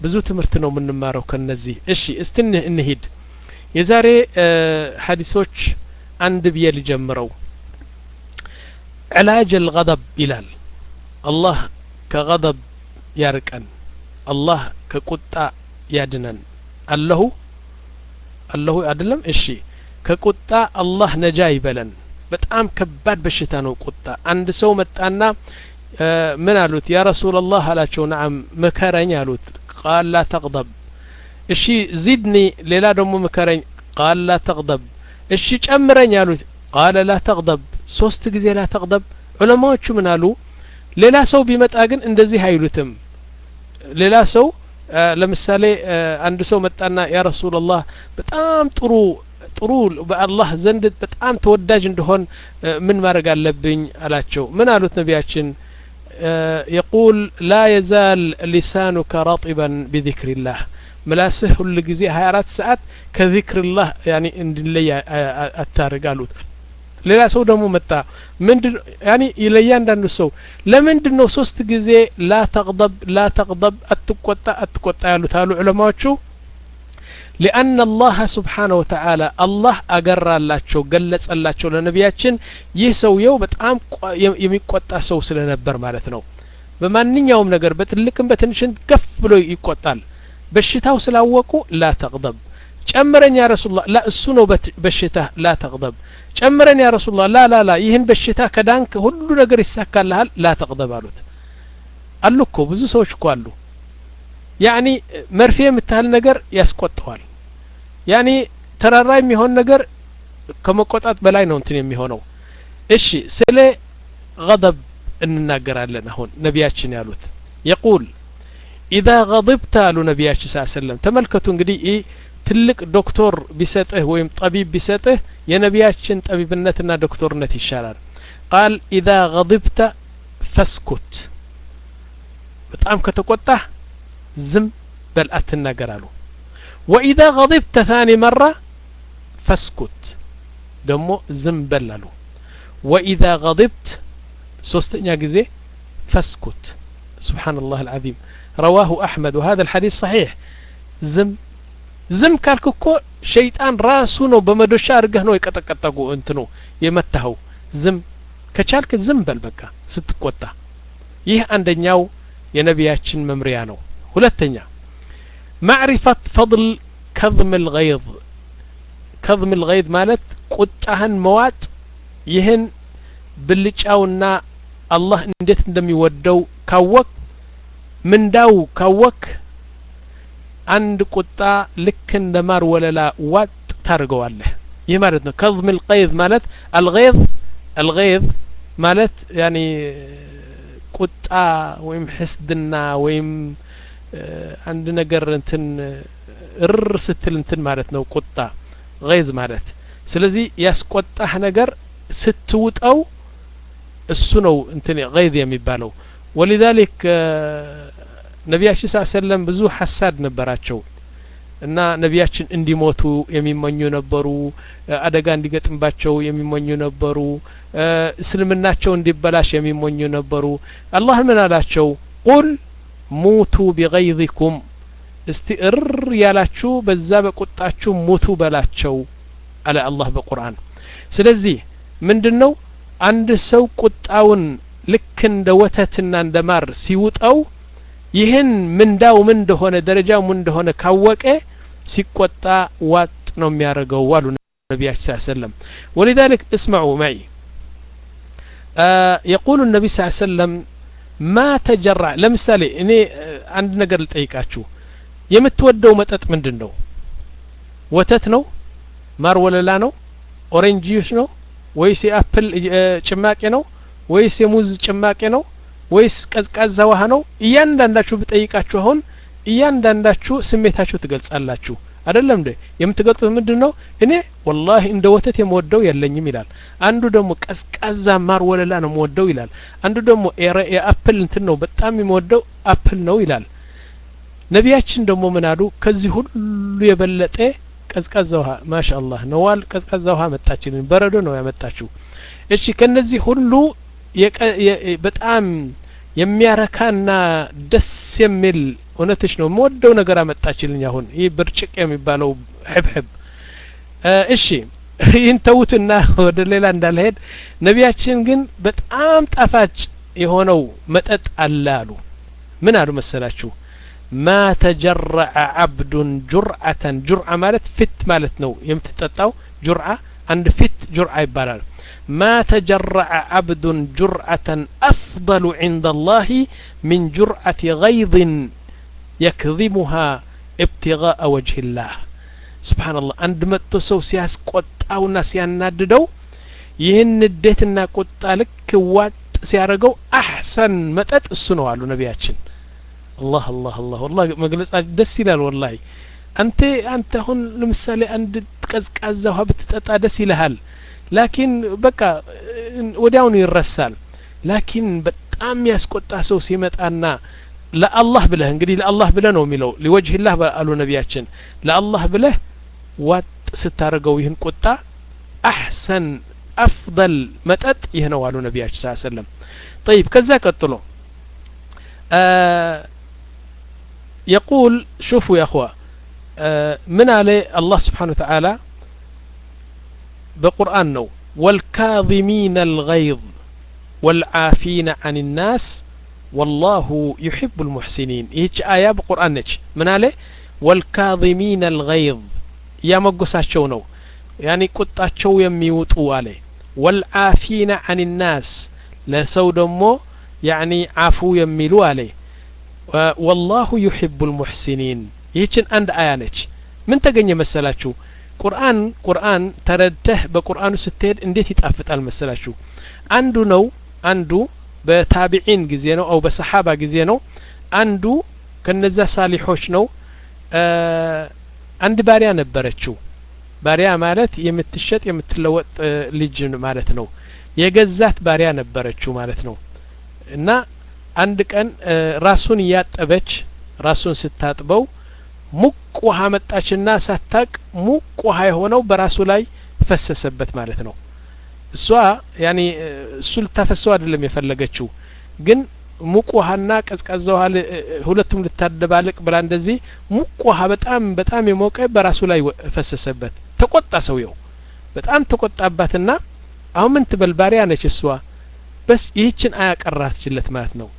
ብዙ ትምህርት ነው የምንማረው ከነዚህ እሺ እስቲ እንሂድ የዛሬ ሀዲሶች አንድ ብዬ ልጀምረው ዕላጅ አልገضብ ይላል አላህ ከገضብ ያርቀን አላህ ከቁጣ ያድነን አለሁ አለሁ አይደለም እሺ ከቁጣ አላህ ነጃ ይበለን በጣም ከባድ በሽታ ነው ቁጣ አንድ ሰው መጣና ምን አሉት ያ ረሱላላህ አላቸው ነዓም ምከረኝ አሉት ቃል ላ ተቅደብ እሺ ዚድኒ ሌላ ደግሞ ምከረኝ ቃል ላ ተቅደብ እሺ ጨምረኝ አሉት ቃለ ላ ተቅደብ ሶስት ጊዜ ላ ተቅደብ ዑለማዎቹ ምን አሉ ሌላ ሰው ቢመጣ ግን እንደዚህ አይሉትም ሌላ ሰው ለምሳሌ አንድ ሰው መጣና ያ ረሱላላህ በጣም ጥሩ ጥሩ በአላህ ዘንድ በጣም ተወዳጅ እንደሆን ምን ማድረግ አለብኝ አላቸው ምን አሉት ነቢያችን የቁል ላ የዛል ሊሳኑከ ረጢበን ቢዚክሪላህ ምላስህ ሁል ጊዜ ሀያ አራት ሰዓት ከዚክርላህ ያኒ እንድለይ አታርግ አሉት ሌላ ሰው ደግሞ መጣ ምንድን ያኒ ለእያንዳንዱ ሰው ለምንድን ነው ሶስት ጊዜ ላ ተቅደብ ላ ተቅደብ አትቆጣ አትቆጣ ያሉት አሉ ዑለማዎቹ ሊአነ አላህ ስብሓነ ወተዓላ አላህ አገራላቸው ገለጸላቸው ለነቢያችን ይህ ሰውየው በጣም የሚቆጣ ሰው ስለነበር ማለት ነው በማንኛውም ነገር በትልቅም በትንሽን ገፍ ብሎ ይቆጣል በሽታው ስላወቁ ላ ተቅደብ ጨምረኝ ያ ረሱላ ላ እሱ ነው በሽታ ላ ተቅደብ ጨምረን ያ ረሱላ ላ ላ ላ ይህን በሽታ ከዳንክ ሁሉ ነገር ይሳካልሃል ላ ተቅደብ አሉት አሉ እኮ ብዙ ሰዎች እኮ አሉ ያኒ መርፌ የምታህል ነገር ያስቆጠዋል ያኒ ተራራ የሚሆን ነገር ከመቆጣት በላይ ነው እንትን የሚሆነው እሺ ስለ ገضብ እንናገራለን አሁን ነቢያችን ያሉት የቁል ኢዛ ገضብተ አሉ ነቢያችን ስ ሰለም ተመልከቱ እንግዲህ ይህ ትልቅ ዶክተር ቢሰጥህ ወይም ጠቢብ ቢሰጥህ የነቢያችን ጠቢብነትና ዶክተርነት ይሻላል ቃል ኢዛ ገضብተ ፈስኩት በጣም ከተቆጣህ ዝም በል አትናገር አሉ ወኢዛ ገضብተ ታኒ መራ ፈስኩት ደግሞ ዝም በል አሉ ወኢዛ ገضብት ሶስተኛ ጊዜ ፈስኩት سبحان الله العظيم رواه أحمد وهذا الحديث صحيح زم ዝም ካልክ እኮ ሸይጣን ራሱ ነው በመዶሻ አድርገህ ነው የቀጠቀጠጉ እንትኑ የመታኸው ዝም ከቻልክ ዝም በል በቃ ስትቆጣ ይህ አንደኛው የነቢያችን መምሪያ ነው ሁለተኛ ማዕሪፈት ፈضል ከظም الغيظ ከظም الغيظ ማለት ቁጣህን መዋጥ ይህን ብልጫውና አላህ እንዴት እንደሚወደው ካወቅ ምንዳው ካወክ አንድ ቁጣ ልክ እንደ ማር ወለላ ዋጥ ታደርገዋለህ ይህ ማለት ነው ከظም القيظ ማለት الغيظ الغيظ ማለት ያኒ ቁጣ ወይም ሕስድና ወይም አንድ ነገር እንትን እር ስትል እንትን ማለት ነው ቁጣ ገይዝ ማለት ስለዚህ ያስቆጣህ ነገር ስትውጠው እሱ ነው እንትን ገይዝ የሚባለው ወሊዛሊክ ነቢያችን ስ ሰለም ብዙ ሀሳድ ነበራቸው እና ነቢያችን እንዲሞቱ የሚመኙ ነበሩ አደጋ እንዲገጥምባቸው የሚመኙ ነበሩ እስልምናቸው እንዲበላሽ የሚመኙ ነበሩ አላህ ምን አላቸው ቁል ሙቱ ቢገይዚኩም እስቲ እር ያላችሁ በዛ በቁጣችሁ ሙቱ በላቸው አለ አላህ በቁርአን ስለዚህ ምንድን ነው አንድ ሰው ቁጣውን ልክ እንደ ወተትና እንደ ማር ሲውጠው ይህን ምንዳው ምን እንደሆነ ደረጃው ምን እንደሆነ ካወቀ ሲቆጣ ዋጥ ነው የሚያደርገው አሉ ነቢያችን ስ ሰለም ولذلك اسمعوا معي آه يقول النبي صلى الله عليه وسلم ما تجرع ለምሳሌ እኔ አንድ ነገር ልጠይቃችሁ የምትወደው መጠጥ ምንድን ነው ወተት ነው ማር ወለላ ነው ኦሬንጅ ጁስ ነው ወይስ የአፕል ጭማቂ ነው ወይስ የሙዝ ጭማቂ ነው ወይስ ቀዝቃዛ ውሃ ነው እያንዳንዳችሁ ብጠይቃችሁ አሁን እያንዳንዳችሁ ስሜታችሁ ትገልጻላችሁ አይደለም እንዴ የምትገልጹት ምንድን ነው እኔ ወላሂ እንደ ወተት የምወደው የለኝም ይላል አንዱ ደግሞ ቀዝቃዛ ማር ወለላ ነው የምወደው ይላል አንዱ ደግሞ የአፕል እንትን ነው በጣም የምወደው አፕል ነው ይላል ነቢያችን ደግሞ ምን አሉ ከዚህ ሁሉ የበለጠ ቀዝቃዛ ውሃ ማሻ አላህ ነዋል ቀዝቃዛ ውሃ መጣችልን በረዶ ነው ያመጣችው እሺ ከነዚህ ሁሉ በጣም የሚያረካና ደስ የሚል እውነትሽ ነው የምወደው ነገር አመጣችልኝ አሁን ይህ ብርጭቅ የሚባለው ሕብሕብ እሺ ይህን ተዉትና ወደ ሌላ እንዳልሄድ ነቢያችን ግን በጣም ጣፋጭ የሆነው መጠጥ አለ አሉ ምን አሉ መሰላችሁ ማ ተጀረዐ ዓብዱን ጁርዓተን ጁርዓ ማለት ፊት ማለት ነው የምትጠጣው ጁርዓ አንድ ፊት ጁርዓ ይባላል ማ ተጀረዐ ዓብዱን ጁርዓተን አፍضሉ ዕንደ አላህ ምን ጁርዓት ገይظን የክዚሙሃ እብትጋء ወጅህ ላህ ስብሓንላህ አንድ መጥቶ ሰው ሲያስቆጣውና ሲያናድደው ይህን ንዴትና ቁጣ ልክ ዋጥ ሲያደርገው አሕሰን መጠጥ እሱ ነው አሉ ነቢያችን አላህ አላህ አላህ ወላሂ መግለጻ ደስ ይላል ወላሂ አንተ አንተ አሁን ለምሳሌ አንድ ቀዝቃዛ ውሃ ብትጠጣ ደስ ይልሃል ላኪን በቃ ወዲያውኑ ይረሳል ላኪን በጣም ያስቆጣ ሰው ሲመጣና ለአላህ ብለህ እንግዲህ ለአላህ ብለህ ነው የሚለው ሊወጅህላህ አሉ ነቢያችን ለአላህ ብለህ ዋጥ ስታደርገው ይህን ቁጣ አሕሰን አፍضል መጠጥ ይህ ነው አሉ ነቢያችን ስ ሰለም ጠይብ ከዛ ቀጥሎ يقول شوفوا يا أخوة من عليه الله سبحانه وتعالى بقرآن نو والكاظمين الغيظ والعافين عن الناس والله يحب المحسنين ይህች አያ በቁርአን ነች ምን አለ ወልካظሚን አልገይዝ እያመጎሳቸው ነው ያኒ ቁጣቸው የሚውጡ አለ ወልዓፊነ አን ናስ ለሰው ደግሞ ያኒ አፉ የሚሉ አለ ወላሁ ዩሕቡ ልሙሕሲኒን ይህችን አንድ አያ ነች ምን ተገኘ መሰላችሁ ቁርአን ቁርአን ተረድተህ በቁርአኑ ስትሄድ እንዴት ይጣፍጣል መሰላችሁ አንዱ ነው አንዱ በታቢዒን ጊዜ ነው አው በሰሓባ ጊዜ ነው አንዱ ከነዛ ሳሊሖች ነው አንድ ባሪያ ነበረችው ባሪያ ማለት የምትሸጥ የምትለወጥ ልጅ ማለት ነው የገዛት ባሪያ ነበረችው ማለት ነው እና አንድ ቀን ራሱን እያጠበች ራሱን ስታጥበው ሙቅ ውሃ መጣችና ሳታቅ ሙቅ ውሃ የሆነው በራሱ ላይ ፈሰሰበት ማለት ነው እሷ ያኔ እሱ ልታፈሰው አይደለም የፈለገችው ግን ሙቅ ውሃና ቀዝቃዛ ውሃ ሁለቱም ልታደባልቅ ብላ እንደዚህ ሙቅ ውሃ በጣም በጣም የሞቀ በራሱ ላይ ፈሰሰበት ተቆጣ ሰውየው በጣም ተቆጣባትና አሁን ምን ትበል ባሪያ ነች እሷ በስ ይህችን አያቀራችለት ማለት ነው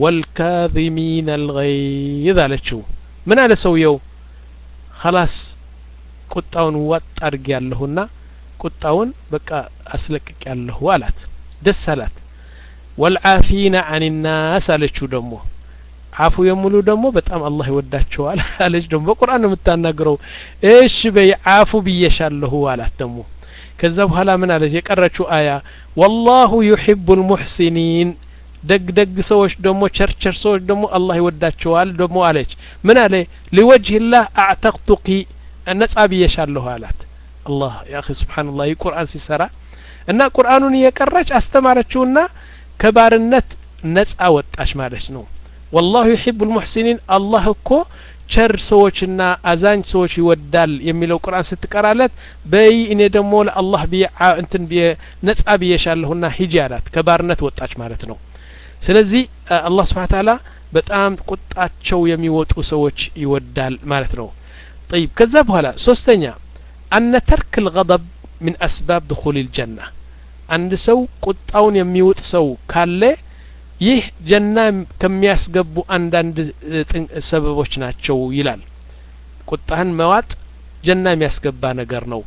ወልካዚሚን አልገይዝ አለችው ምን አለ ሰውየው ኸላስ ቁጣውን ዋጥ አድርጌ ያለሁና ቁጣውን በቃ አስለቅቅ ያለሁ አላት ደስ አላት ወልዓፊነ አን ናስ አለችው ደግሞ አፉ የሙሉ ደግሞ በጣም አላህ ይወዳቸዋል አለች ደግሞ በቁርአን ነው የምታናግረው እሺ በይ አፉ ብዬሻለሁ አላት ደግሞ ከዛ በኋላ ምን አለች የቀረችው አያ ወላሁ ዩሒቡ ልሙሕሲኒን ደግ ደግ ሰዎች ደግሞ ቸርቸር ሰዎች ደግሞ አላህ ይወዳቸዋል ደግሞ አለች ምን አለ ሊወጅህላህ አዕተቅቱቂ ነጻ ብዬሻለሁ አላት አላህ ያ አኺ ስብሓንላህ ይህ ቁርአን ሲሰራ እና ቁርአኑን እየቀረች አስተማረችውና ከባርነት ነጻ ወጣች ማለት ነው ወላሁ ዩሒቡ ልሙሕሲኒን አላህ እኮ ቸር ሰዎችና አዛኝ ሰዎች ይወዳል የሚለው ቁርአን ስትቀራለት በይ እኔ ደግሞ ለአላህ ብዬ እንትን ብዬ ነጻ ብዬሻለሁና ሂጂ አላት ከባርነት ወጣች ማለት ነው ስለዚህ አላህ ስብሓን ታላ በጣም ቁጣቸው የሚወጡ ሰዎች ይወዳል ማለት ነው ጠይብ ከዛ በኋላ ሶስተኛ አነ ተርክ ልገضብ ምን አስባብ ድኹል ልጀና አንድ ሰው ቁጣውን የሚውጥ ሰው ካለ ይህ ጀና ከሚያስገቡ አንዳንድ ሰበቦች ናቸው ይላል ቁጣህን መዋጥ ጀና የሚያስገባ ነገር ነው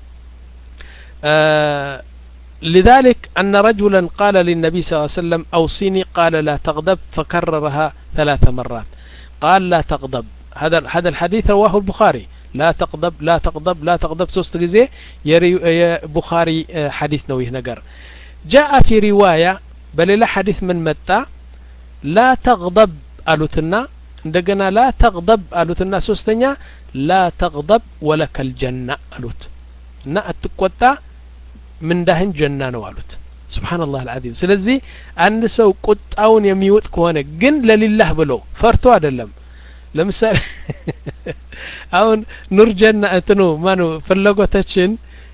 لذلك أن رجلا قال للنبي صلى الله عليه وسلم أوصيني قال لا تغضب فكررها ثلاث مرات قال لا تغضب هذا هذا الحديث رواه البخاري لا تغضب لا تغضب لا تغضب ሶስት ጊዜ የቡኻሪ ሐዲስ ነው ይህ ነገር جاء في رواية በሌላ ሐዲስ ምን መጣ ላ ተغضብ አሉትና እንደገና ላ ተغضብ አሉትና ሶስተኛ ላ ተغضብ ወለከ الጀና አሉት እና አትቆጣ ምንዳህን ጀና ነው አሉት ስብሓንላህ አልዓዚም ስለዚህ አንድ ሰው ቁጣውን የሚውጥ ከሆነ ግን ለሊላህ ብሎ ፈርቶ አይደለም ለምሳሌ አሁን ኑር ጀና እንትኑ ማኑ ፍላጎታችን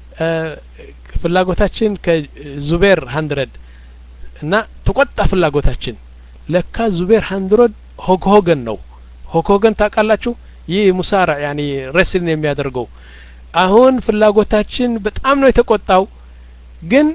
ፍላጎታችን ከዙቤር ሀንድረድ እና ተቆጣ ፍላጎታችን ለካ ዙቤር ሀንድረድ ሆግ ሆገን ነው ሆኮገን ታውቃላችሁ ይህ ሙሳራ ያኒ ረስልን የሚያደርገው አሁን ፍላጎታችን በጣም ነው የተቆጣው ግን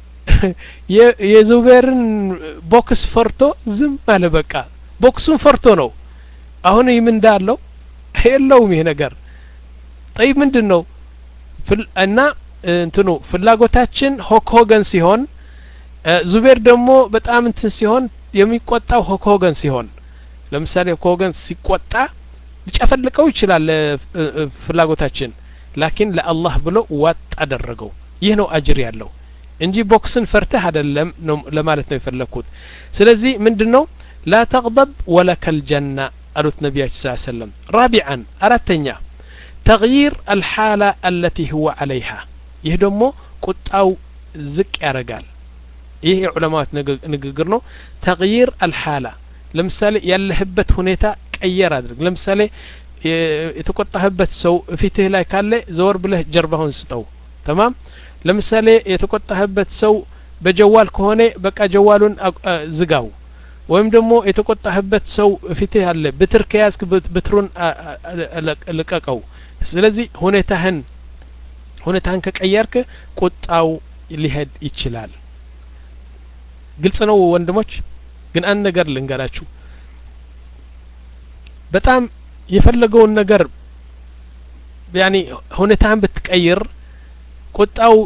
የዙቤርን ቦክስ ፈርቶ ዝም አለ በቃ ቦክሱን ፈርቶ ነው አሁን ይህ ምን እንዳለው የለውም ይሄ ነገር ጠይ ምንድን ነው እና እንትኑ ፍላጎታችን ሆክ ሆገን ሲሆን ዙቤር ደግሞ በጣም እንትን ሲሆን የሚቆጣው ሆክ ሆገን ሲሆን ለምሳሌ ሆክ ሆገን ሲቆጣ ሊጨፈልቀው ይችላል ፍላጎታችን ላኪን ለአላህ ብሎ ዋጥ አደረገው ይህ ነው አጅር ያለው እንጂ ቦክስን ፈርተህ አይደለም ነው ለማለት ነው የፈለግኩት ስለዚህ ምንድን ነው ላ ተቅضብ ወለከል ጀና አሉት ነቢያችን ስ ሰለም ራቢዓን አራተኛ ተغይር አልሓላ አለቲ ህወ ዓለይሃ ይህ ደግሞ ቁጣው ዝቅ ያደርጋል ይህ የዑለማዎች ንግግር ነው ተغይር አልሓላ ለምሳሌ ያለህበት ሁኔታ ቀየር አድርግ ለምሳሌ የተቆጣህበት ሰው ፊትህ ላይ ካለ ዘወር ብለህ ጀርባሁን ስጠው ተማም ለምሳሌ የተቆጣህበት ሰው በጀዋል ከሆነ በቃ ጀዋሉን ዝጋው ወይም ደግሞ የተቆጣህበት ሰው ፊትህ አለ ብትር ከያዝክ ብትሩን ልቀቀው ስለዚህ ሁኔታህን ሁኔታህን ከቀየርክ ቁጣው ሊሄድ ይችላል ግልጽ ነው ወንድሞች ግን አንድ ነገር ልንገራችሁ በጣም የፈለገውን ነገር ያኒ ሁኔታህን ብትቀይር ቁጣው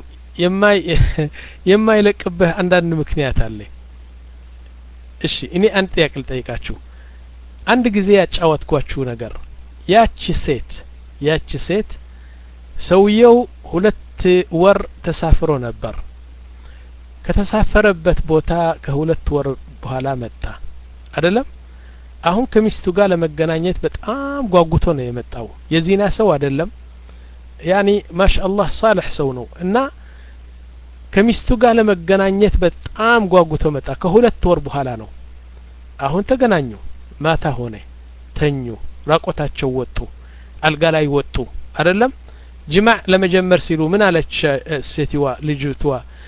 የማይለቅብህ አንዳንድ ምክንያት አለ እሺ እኔ አንድ ጥያቄ ልጠይቃችሁ አንድ ጊዜ ያጫወትኳችሁ ነገር ያቺ ሴት ያቺ ሴት ሰውየው ሁለት ወር ተሳፍሮ ነበር ከተሳፈረበት ቦታ ከሁለት ወር በኋላ መጣ አይደለም አሁን ከሚስቱ ጋር ለመገናኘት በጣም ጓጉቶ ነው የመጣው የዚና ሰው አይደለም ያኒ ማሻአላህ ሳልሕ ሰው ነው እና ከሚስቱ ጋር ለመገናኘት በጣም ጓጉቶ መጣ ከሁለት ወር በኋላ ነው አሁን ተገናኙ ማታ ሆነ ተኙ ራቆታቸው ወጡ አልጋ ላይ ወጡ አይደለም ጅማዕ ለመጀመር ሲሉ ምን አለች ሴትዋ ልጅቷ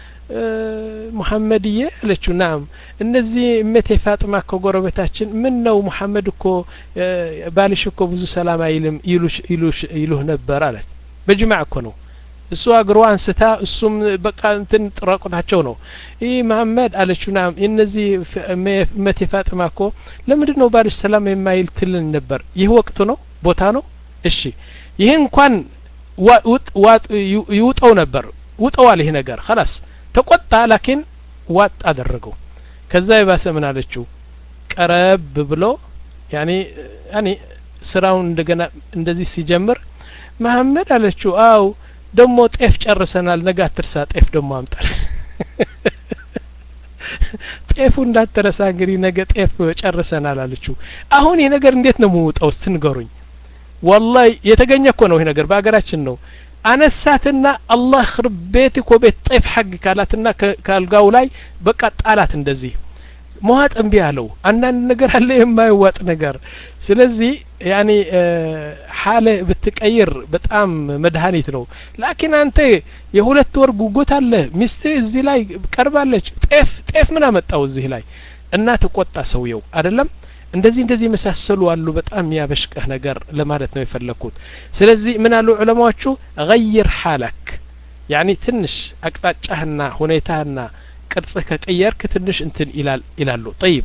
ሙሐመድዬ አለችው ናም እነዚህ እመቴ ፋጥማ እኮ ጎረቤታችን ምን ነው ሙሐመድ እኮ ባልሽ እኮ ብዙ ሰላም አይልም ይሉህ ነበር አለች በጅማዕ እኮ ነው እሱ እግሯ አንስታ እሱም በቃ እንትን ጥራቁታቸው ነው ይህ መሀመድ አለችው ናም እነዚህ እመቴ ፋጥማ እኮ ለምንድን ነው ባልሽ ሰላም የማይል ትልን ነበር ይህ ወቅቱ ነው ቦታ ነው እሺ ይህ እንኳን ይውጠው ነበር ውጠዋል ይህ ነገር ከላስ ተቆጣ ላኪን ዋጥ አደረገው ከዛ የባሰ ምን አለችው ቀረብ ብሎ ያኔ ያኔ ስራውን እንደገና እንደዚህ ሲጀምር መሀመድ አለችው አው ደሞ ጤፍ ጨርሰናል ነገ አትርሳ ጤፍ ደሞ አምጣል ጤፉ እንዳትረሳ እንግዲህ ነገ ጤፍ ጨርሰናል አለችው አሁን ይህ ነገር እንዴት ነው የምውጠው ስትንገሩኝ ወላሂ የተገኘ እኮ ነው ይህ ነገር በሀገራችን ነው አነሳትና አላህ ክርብ ቤት እኮ ቤት ጤፍ ሐግ ካላትና ከአልጋው ላይ በቃ ጣላት እንደዚህ መዋጥ እምቢ አለው አንዳንድ ነገር አለ የማይዋጥ ነገር ስለዚህ ያኔ ሀለ ብትቀይር በጣም መድኃኒት ነው ላኪን አንተ የሁለት ወር ጉጉት አለ ሚስት እዚህ ላይ ቀርባለች ጤፍ ጤፍ ምን አመጣው እዚህ ላይ እና ተቆጣ ሰውየው አይደለም እንደዚህ እንደዚህ የመሳሰሉ አሉ በጣም የሚያበሽቀህ ነገር ለማለት ነው የፈለግኩት ስለዚህ ምን አሉ ዑለማዎቹ ገይር ሓለክ ያኒ ትንሽ አቅጣጫህና ሁኔታህና ቅርጽህ ከቀየርክ ትንሽ እንትን ይላል ይላሉ ጠይብ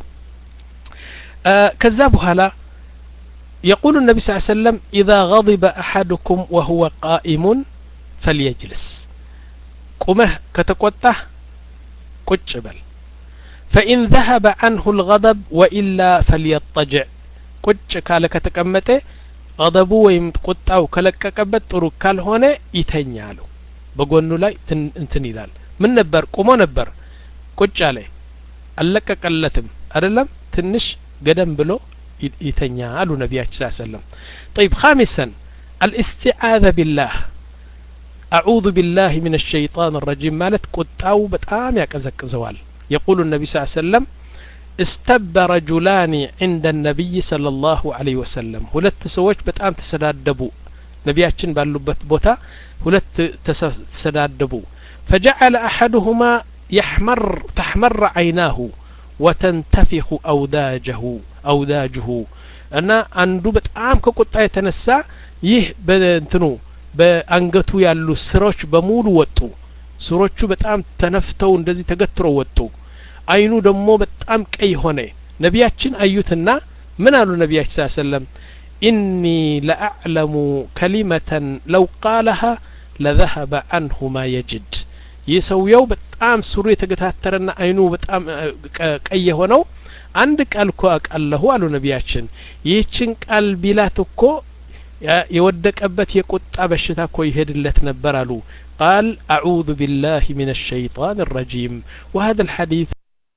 ከዛ በኋላ يقول النبي صلى الله عليه وسلم إذا غضب أحدكم وهو قائم فليجلس قمه كتقطه قج بل فإن ذهب عنه الغضب وإلا فليضطجع ቁጭ ካለ ከተቀመጠ ገضቡ ወይም ቁጣው ከለቀቀበት ጥሩ ካልሆነ ይተኛ አሉ በጎኑ ላይ እንትን ይላል ምን ነበር ቁሞ ነበር ቁጭ አለ አልለቀቀለትም አይደለም ትንሽ ገደም ብሎ ይተኛ አሉ ነቢያችን ስ ሰለም طيب خامسا الاستعاذة بالله أعوذ بالله من الشيطان الرجيم مالت قطاو بتام يقزق زوال يقول النبي صلى الله عليه وسلم استب رجلان عند النبي صلى الله عليه وسلم ሁለት ሰዎች በጣም ተሰዳደቡ ነቢያችን ባሉበት ቦታ ሁለት ተሰዳደቡ فجعل أحدهما يحمر تحمر عيناه وتنتفخ أوداجه أوداجه እና አንዱ በጣም ከቁጣ የተነሳ ይህ በእንትኑ በአንገቱ ያሉ ስሮች በሙሉ ወጡ ስሮቹ በጣም ተነፍተው እንደዚህ ተገትረው ወጡ አይኑ ደግሞ በጣም ቀይ ሆነ ነቢያችን አዩትና ምን አሉ ነቢያችን ስ ሰለም ኢኒ ለአዕለሙ ከሊመተን ለው ቃለሃ ለዘሀበ አንሁ ማ የጅድ ይህ ሰውየው በጣም ስሩ የተገታተረና አይኑ በጣም ቀይ የሆነው አንድ ቃል እኮ አውቃለሁ አሉ ነቢያችን ይህችን ቃል ቢላት እኮ የወደቀበት የቁጣ በሽታ እኮ ይሄድለት ነበር አሉ ቃል አዑዙ ቢላህ ምን الشيطان الرجيم وهذا الحديث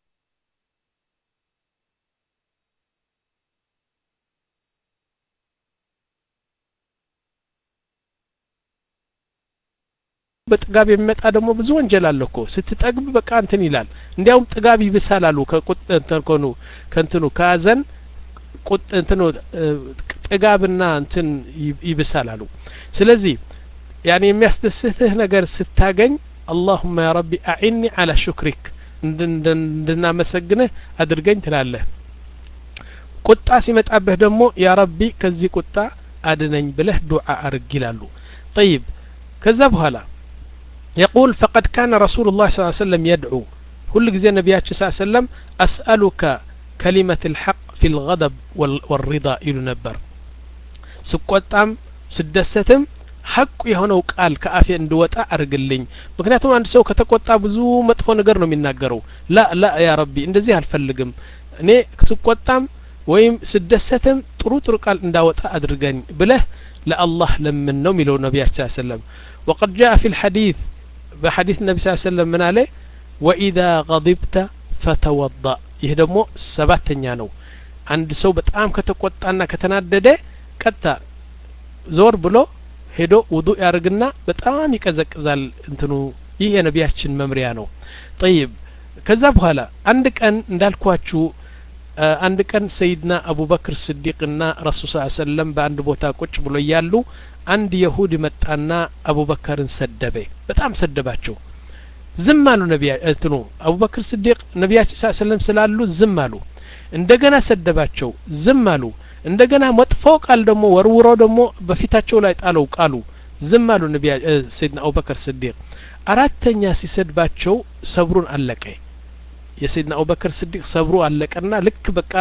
በጥጋብ የሚመጣ ደግሞ ብዙ ወንጀል አለ እኮ ስትጠግብ በቃ እንትን ይላል እንዲያውም ጥጋብ ይብሳል አሉ ከቁጥ እንትን ከሆኑ ከእንትኑ ከሀዘን ቁጥ እንትኑ ጥጋብና እንትን ይብሳል አሉ ስለዚህ ያኔ የሚያስደስትህ ነገር ስታገኝ አላሁመ ያ ረቢ አዒኒ አላ ሹክሪክ እንድናመሰግንህ አድርገኝ ትላለህ ቁጣ ሲመጣብህ ደግሞ ያ ረቢ ከዚህ ቁጣ አድነኝ ብለህ ዱዓ አርግ ይላሉ ጠይብ ከዛ በኋላ يقول فقد كان رسول الله صلى الله عليه وسلم يدعو كل جزء النبي صلى الله عليه وسلم أسألك كلمة الحق في الغضب والرضا إلى نبر سقطام سدستم ሐቁ የሆነው ቃል ከአፌ እንድወጣ አርግልኝ ምክንያቱም አንድ ሰው ከተቆጣ ብዙ መጥፎ ነገር ነው የሚናገረው ላ ላ ያ ረቢ እንደዚህ አልፈልግም እኔ ስቆጣም ወይም ስደሰትም ጥሩ ጥሩ ቃል እንዳወጣ አድርገኝ ብለህ ለአላህ ለምን ነው የሚለው ነቢያችን ሰለም وقد جاء في الحديث بحديث النبي صلى الله عليه وسلم من عليه وإذا غضبت فتوضأ ይህ ደግሞ ሰባተኛ ነው አንድ ሰው በጣም ከተቆጣና ከተናደደ ቀጥታ ዞር ብሎ ሄዶ ውዱእ ያርግና በጣም ይቀዘቅዛል እንትኑ ይህ የነቢያችን መምሪያ ነው ጠይብ ከዛ በኋላ አንድ ቀን እንዳልኳችሁ አንድ ቀን ሰይድና አቡበክር ስዲቅና ረሱል ስ ሰለም በአንድ ቦታ ቁጭ ብሎ እያሉ አንድ የሁድ መጣና አቡበከርን ሰደበ በጣም ሰደባቸው ዝም አሉ ነቢያ እንትኑ አቡበክር ስዲቅ ነቢያችን ስ ሰለም ስላሉ ዝም አሉ እንደገና ሰደባቸው ዝም አሉ እንደገና መጥፎ ቃል ደግሞ ወርውሮ ደግሞ በፊታቸው ላይ ጣለው ቃሉ ዝም አሉ ነቢያ ሰይድና አቡበከር ስዲቅ አራተኛ ሲሰድባቸው ሰብሩን አለቀ የሰይድና አቡበከር ስዲቅ ሰብሩ አለቀና ልክ በቃ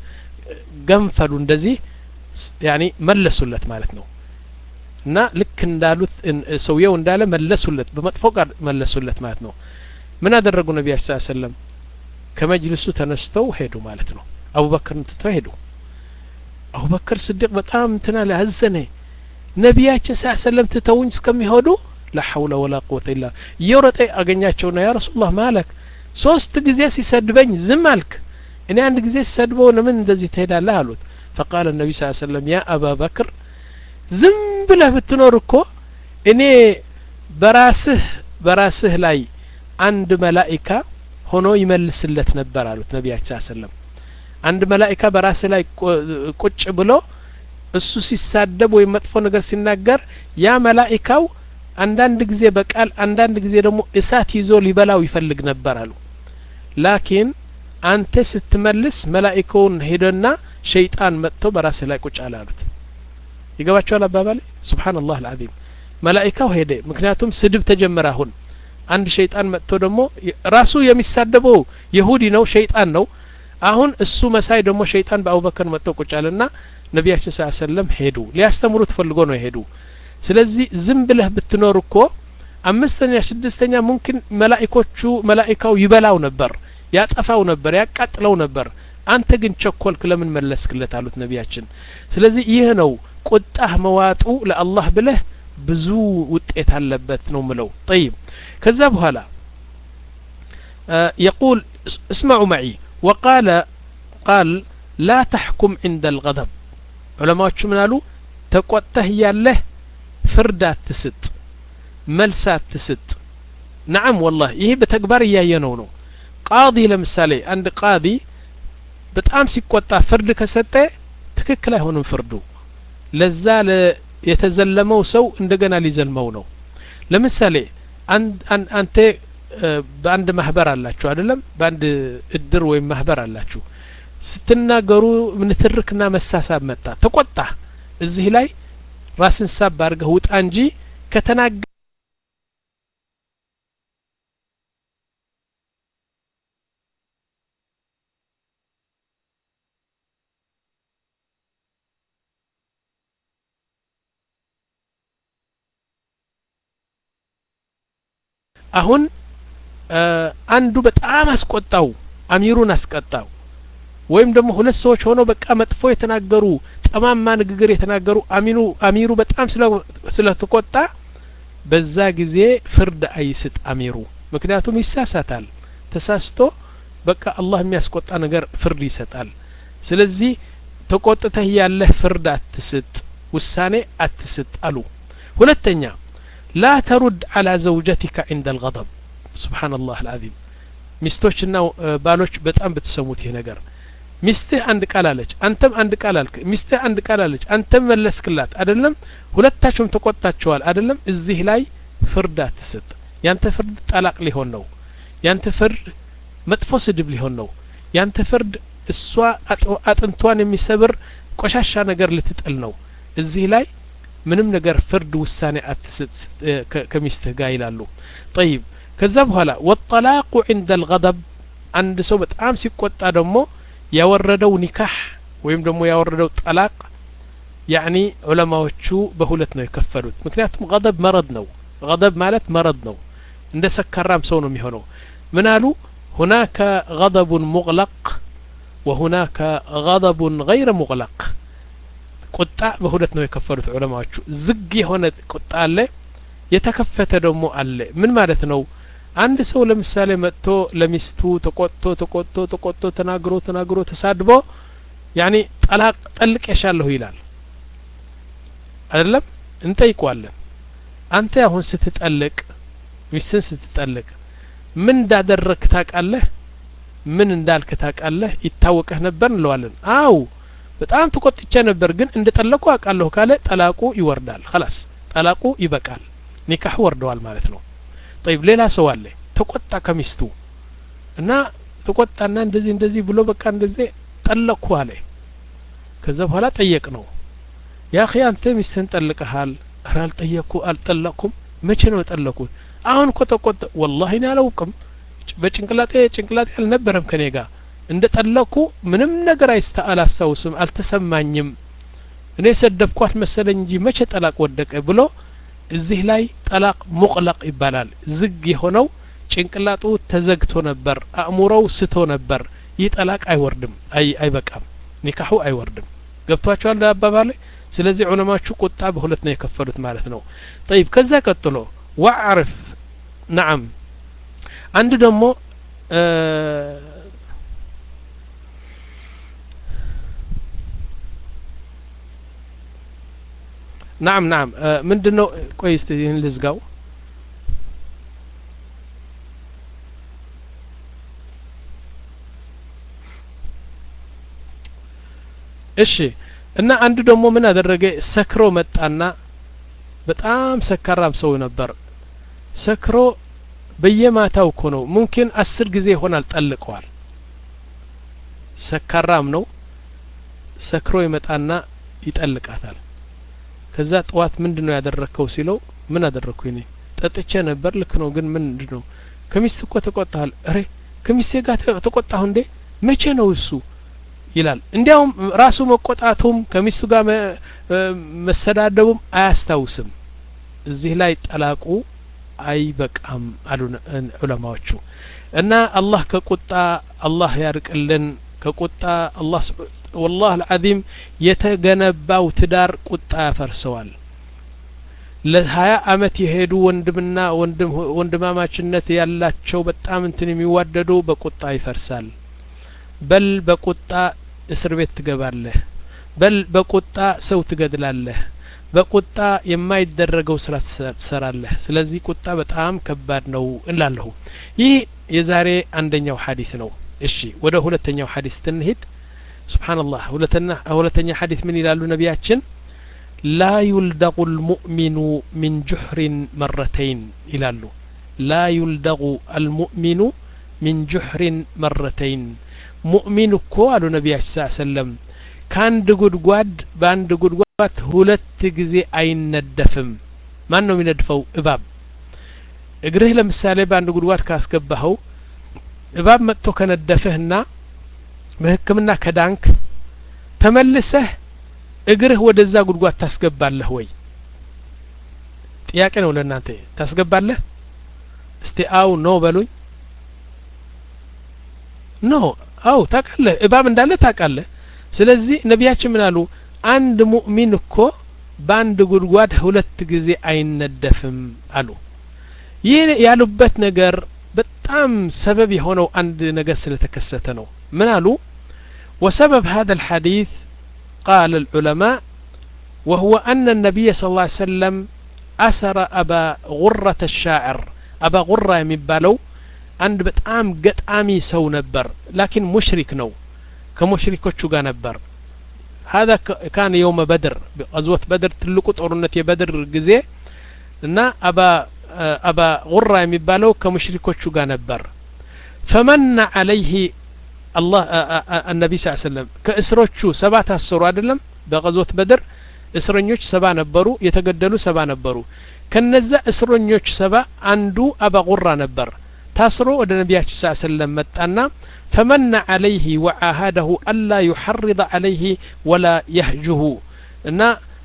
ገንፈሉ እንደዚህ ያኒ መለሱለት ማለት ነው እና ልክ እንዳሉት ሰውየው እንዳለ መለሱለት በመጥፎ ቃል መለሱለት ማለት ነው ምን አደረጉ ነቢያችን ስ ሰለም ከመጅልሱ ተነስተው ሄዱ ማለት ነው አቡበክርን ትተው ሄዱ አቡበክር ስዲቅ በጣም እንትና አዘነ ነቢያችን ስ ሰለም ትተውኝ እስከሚሄዱ ላ ሐውለ ወላ ቁወተ ኢላ እየወረጠ አገኛቸውና ያ ረሱላህ ማለክ ሶስት ጊዜ ሲሰድበኝ ዝም አልክ እኔ አንድ ጊዜ ሲሰድበው ለምን እንደዚህ ትሄዳለህ አሉት ፈቃለ ነቢ ስ ሰለም ያ አባ በክር ዝም ብለህ ብትኖር እኮ እኔ በራስህ በራስህ ላይ አንድ መላኢካ ሆኖ ይመልስለት ነበር አሉት ነቢያችን ሰለም አንድ መላኢካ በራስህ ላይ ቁጭ ብሎ እሱ ሲሳደብ ወይም መጥፎ ነገር ሲናገር ያ መላኢካው አንዳንድ ጊዜ በቃል አንዳንድ ጊዜ ደግሞ እሳት ይዞ ሊበላው ይፈልግ ነበር አሉ ላኪን አንተ ስትመልስ መላኢካውን ሄደና ሸይጣን መጥቶ በራስህ ላይ ቁጭ አለ አሉት ይገባቸዋል አባባሌ ስብሓንላህ አልዓዚም መላኢካው ሄደ ምክንያቱም ስድብ ተጀመረ አሁን አንድ ሸይጣን መጥቶ ደግሞ ራሱ የሚሳደበው የሁዲ ነው ሸይጣን ነው አሁን እሱ መሳይ ደግሞ ሸይጣን በአቡበከር መጥቶ ቁጭ አለና ነቢያችን ስ ሰለም ሄዱ ሊያስተምሩ ተፈልጎ ነው የሄዱ ስለዚህ ዝም ብለህ ብትኖር እኮ አምስተኛ ስድስተኛ ሙምኪን መላኢኮቹ መላኢካው ይበላው ነበር ያጠፋው ነበር ያቃጥለው ነበር አንተ ግን ቸኮልክ ለምን መለስክለት አሉት ነቢያችን ስለዚህ ይህ ነው ቁጣህ መዋጡ ለአላህ ብለህ ብዙ ውጤት አለበት ነው ምለው ጠይብ ከዛ በኋላ يقول اسمعوا معي وقال قال لا تحكم عند الغضب علماء من قالوا تقوته ياله ፍርድ አትስጥ መልስ አትስጥ ነዓም ወላህ ይሄ በተግባር እያየነው ነው ቃዲ ለምሳሌ አንድ ቃዲ በጣም ሲቆጣ ፍርድ ከሰጠ ትክክል አይሆንም ፍርዱ ለዛ የተዘለመው ሰው እንደገና ሊዘልመው ነው ለምሳሌ አንተ በአንድ ማህበር አላችሁ አይደለም በአንድ እድር ወይም ማህበር አላችሁ ስትናገሩ ንትርክና መሳሳብ መጣ ተቆጣ እዚህ ላይ ራስን ሳብ አድርገህ ውጣ እንጂ ከተናገ አሁን አንዱ በጣም አስቆጣው አሚሩን አስቀጣው ወይም ደግሞ ሁለት ሰዎች ሆነው በቃ መጥፎ የተናገሩ ጠማማ ንግግር የተናገሩ አሚኑ አሚሩ በጣም ስለተቆጣ በዛ ጊዜ ፍርድ አይስጥ አሚሩ ምክንያቱም ይሳሳታል ተሳስቶ በቃ አላህ የሚያስቆጣ ነገር ፍርድ ይሰጣል ስለዚህ ተቆጥተህ ያለህ ፍርድ አትስጥ ውሳኔ አትስጥ አሉ ሁለተኛ ላ ተሩድ አላ ዘውጀቲካ ዕንደ አልገضብ ስብሓን ላህ አልዓዚም ሚስቶችና ባሎች በጣም ብትሰሙት ይህ ነገር ሚስትህ አንድ ቃል አለች አንተም አንድ ቃል አልክ ሚስትህ አንድ ቃል አለች አንተም መለስክላት አይደለም ሁለታችሁም ተቆጣችኋል አይደለም እዚህ ላይ ፍርድ አትስጥ ያንተ ፍርድ ጠላቅ ሊሆን ነው ያንተ ፍርድ መጥፎ ስድብ ሊሆን ነው ያንተ ፍርድ እሷ አጥንቷን የሚሰብር ቆሻሻ ነገር ልትጥል ነው እዚህ ላይ ምንም ነገር ፍርድ ውሳኔ አትስጥ ከሚስትህ ጋር ይላሉ ጠይብ ከዛ በኋላ ወጠላቁ ዕንደ አልገضብ አንድ ሰው በጣም ሲቆጣ ደግሞ ያወረደው ኒካህ ወይም ደግሞ ያወረደው ጠላቅ ያኒ ዑለማዎቹ በሁለት ነው የከፈሉት ምክንያቱም ገضብ መረድ ነው ገضብ ማለት መረድ ነው እንደ ሰካራም ሰው ነው የሚሆነው ምን አሉ ሁናከ ገضቡን ሙቅለቅ ወሁናከ ገضቡን ገይረ ሙቅለቅ ቁጣ በሁለት ነው የከፈሉት ዑለማዎቹ ዝግ የሆነ ቁጣ አለ የተከፈተ ደግሞ አለ ምን ማለት ነው አንድ ሰው ለምሳሌ መጥቶ ለሚስቱ ተቆጥቶ ተቆጥቶ ተቆጥቶ ተናግሮ ተናግሮ ተሳድቦ ያኒ ጠላቅ ጠልቄሻለሁ ይላል አይደለም እንጠይቀዋለን አንተ አሁን ስትጠልቅ ሚስትን ስትጠልቅ ምን እንዳደረግክ ታውቃለህ ምን እንዳልክ ታውቃለህ ይታወቀህ ነበር እንለዋለን አው በጣም ተቆጥቼ ነበር ግን እንደ ጠለቁ አውቃለሁ ካለ ጠላቁ ይወርዳል خلاص ጠላቁ ይበቃል ኒካህ ወርደዋል ማለት ነው ጠይብ ሌላ ሰው አለ ተቆጣ ከሚስቱ እና ተቆጣና እንደዚህ እንደዚህ ብሎ በቃ እንደዚህ ጠለቅኩ አለ ከዛ በኋላ ጠየቅ ነው ያ ኺ አንተ ሚስትህን ጠልቀሃል ኧረ አልጠየቅኩ አልጠለቅኩም መቼ ነው የጠለቁት አሁን እኮ ተቆጣ ወላሂ እኔ አላውቅም በጭንቅላጤ ጭንቅላጤ አልነበረም ከኔ ጋር እንደ ጠለቅኩ ምንም ነገር አይስታ አላስታውስም አልተሰማኝም እኔ ሰደብኳት መሰለኝ እንጂ መቼ ጠላቅ ወደቀ ብሎ እዚህ ላይ ጠላቅ ሙቅለቅ ይባላል ዝግ የሆነው ጭንቅላጡ ተዘግቶ ነበር አእምሮው ስቶ ነበር ይህ ጠላቅ አይወርድም አይ አይበቃም ኒካሑ አይወርድም ገብቷቸዋል አባባሌ ስለዚህ ዑለማዎቹ ቁጣ በሁለት ነው የከፈሉት ማለት ነው ጠይብ ከዛ ቀጥሎ ዋዕርፍ ነዓም አንድ ደግሞ ናም ናም ምንድን ነው ቆይ እስቲ ይህን ልዝጋው እሺ እና አንዱ ደግሞ ምን አደረገ ሰክሮ መጣና በጣም ሰካራም ሰው ነበር ሰክሮ በየማታው እኮ ነው ሙምኪን አስር ጊዜ ይሆናል ጠልቀዋል ሰካራም ነው ሰክሮ ይመጣና ይጠልቃታል ከዛ ጠዋት ምንድን ነው ያደረግከው ሲለው ምን አደረግኩ እኔ ጠጥቼ ነበር ልክ ነው ግን ምንድን ነው ከሚስት እኮ ተቆጣሃል እሬ ከሚስቴ ጋር ተቆጣሁ እንዴ መቼ ነው እሱ ይላል እንዲያውም ራሱ መቆጣቱም ከሚስቱ ጋር መሰዳደቡም አያስታውስም እዚህ ላይ ጠላቁ አይበቃም አሉ ዑለማዎቹ እና አላህ ከቁጣ አላህ ያርቅልን ከቁጣ አላህ ወላህ አልዓዚም የተገነባው ትዳር ቁጣ ያፈርሰዋል ለሀያ አመት የሄዱ ወንድምና ወንድማማችነት ያላቸው በጣም እንትን የሚዋደዱ በቁጣ ይፈርሳል በል በቁጣ እስር ቤት ትገባለህ በል በቁጣ ሰው ትገድላለህ በቁጣ የማይደረገው ስራ ትሰራለህ ስለዚህ ቁጣ በጣም ከባድ ነው እንላለሁ ይህ የዛሬ አንደኛው ሀዲስ ነው እሺ ወደ ሁለተኛው ሀዲስ ትንሂድ ስብሓንላህ ሁለተኛ ሀዲስ ምን ይላሉ ነቢያችን ላ ዩልደቁ ልሙእሚኑ ሚን ጁሕሪን መረተይን ይላሉ ላ ዩልደቁ አልሙእሚኑ ሚን ጁሕሪን መረተይን ሙእሚን እኮ አሉ ነቢያችን ስ ሰለም ከአንድ ጉድጓድ በአንድ ጉድጓድ ሁለት ጊዜ አይነደፍም ማን ነው የሚነድፈው እባብ እግርህ ለምሳሌ በአንድ ጉድጓድ ካስገባኸው እባብ መጥቶ ከነደፈህና በህክምና ከዳንክ ተመልሰህ እግርህ ወደዛ ጉድጓድ ታስገባለህ ወይ ጥያቄ ነው ለእናንተ ታስገባለህ እስቲ አው ኖ በሉኝ ኖ አው ታውቃለህ እባብ እንዳለ ታውቃለህ ስለዚህ ነቢያችን ምን አሉ አንድ ሙእሚን እኮ በአንድ ጉድጓድ ሁለት ጊዜ አይነደፍም አሉ ይህ ያሉበት ነገር በጣም ሰበብ የሆነው አንድ ነገር ስለተከሰተ ነው ምን አሉ وسبب هذا الحديث قال العلماء وهو أن النبي صلى الله عليه وسلم أسر أبا غرة الشاعر أبا غرة يمبالو عند بتأم قطعامي سو نبر لكن مشرك نو كمشركوቹ ጋር ነበር هذا كان يوم بدر غزوة بدر ትልቁ ጦርነት የበድር ጊዜ እና አባ አባ ጉራ የሚባለው ከሙሽሪኮቹ ጋር ነበር ፈመና አለይህ አላህ አነቢ ስ ሰለም ከእስሮቹ ሰባ ታሰሩ አይደለም በቀዞት በድር እስረኞች ሰባ ነበሩ የተገደሉ ሰባ ነበሩ ከነዛ እስረኞች ሰባ አንዱ አባ ጉራ ነበር ታስሮ ወደ ነቢያችን ስ ሰለም መጣና ፈመና አለይህ ወዓሃደሁ አላ ዩሐርض አለይህ ወላ የህጅሁ እና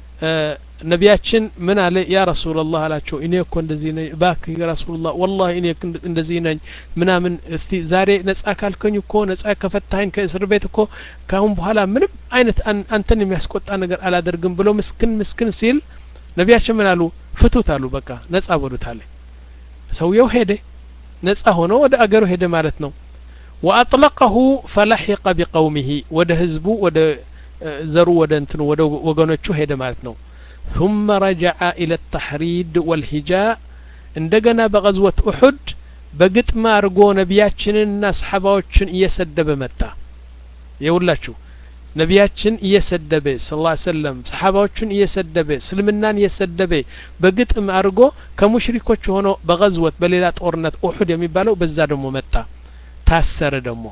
ነቢያችን ምን አለ ያ ረሱላላህ አላቸው እኔ እኮ እንደዚህ ነኝ እባክህ ረሱላላህ ወላሂ እኔ እንደዚህ ነኝ ምናምን እስቲ ዛሬ ነጻ ካልከኝ እኮ ነጻ ከፈታኸኝ ከእስር ቤት እኮ ካሁን በኋላ ምንም አይነት አንተን የሚያስቆጣ ነገር አላደርግም ብሎ ምስክን ምስክን ሲል ነቢያችን ምን አሉ ፍቱት አሉ በቃ ነጻ በሉት አለ ሰውየው ሄደ ነጻ ሆኖ ወደ አገሩ ሄደ ማለት ነው ወአጥለቀሁ ፈለሒቀ ቢቀውሚሂ ወደ ህዝቡ ወደ ዘሩ ወደ እንትኑ ወደ ወገኖቹ ሄደ ማለት ነው ثم رجع إلى التحريد والهجاء እንደገና በغዝወት ኡሑድ በግጥም አድርጎ ነቢያችንንና ሰሓባዎችን እየሰደበ መጣ የውላችሁ ነቢያችን እየሰደበ ስ ላ ሰለም ሰሓባዎቹን እየሰደበ እስልምናን እየሰደበ በግጥም አድርጎ ከሙሽሪኮች ሆኖ በغዝወት በሌላ ጦርነት ኡሑድ የሚባለው በዛ ደግሞ መጣ ታሰረ ደግሞ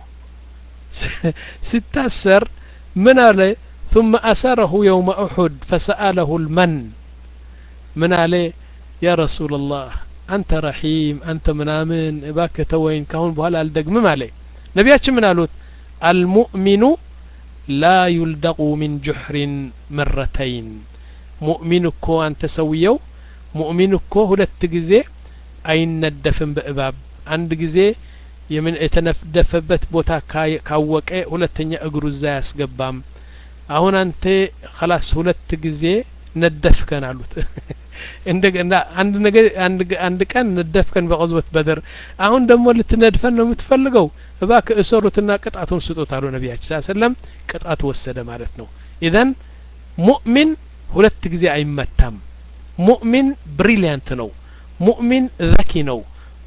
ሲታሰር ምን አለ ثم أسره يوم أحد فسأله المن من عليه يا رسول الله أنت رحيم أنت منامن باك توين كهون بهلا الدقم عليه نبياتش من قالوت المؤمن لا يلدغ من جحر مرتين مؤمن كو أنت سويو مؤمن كو ሁለት ጊዜ አይነደፍም በእባብ አንድ ጊዜ የምን የተነደፈበት ቦታ ካወቀ ሁለተኛ እግሩ እዛ ያስገባም አሁን አንተ ከላስ ሁለት ጊዜ ነደፍከን አሉት እንደገና አንድ ነገር አንድ ቀን ነደፍከን በቀዝበት በድር አሁን ደግሞ ልትነድፈን ነው የምትፈልገው እባክህ እሰሩትና ቅጣቱን ስጡት አሉ ነቢያችን ስ ሰለም ቅጣት ወሰደ ማለት ነው ኢዘን ሙእሚን ሁለት ጊዜ አይመታም ሙእሚን ብሪሊያንት ነው ሙእሚን ዘኪ ነው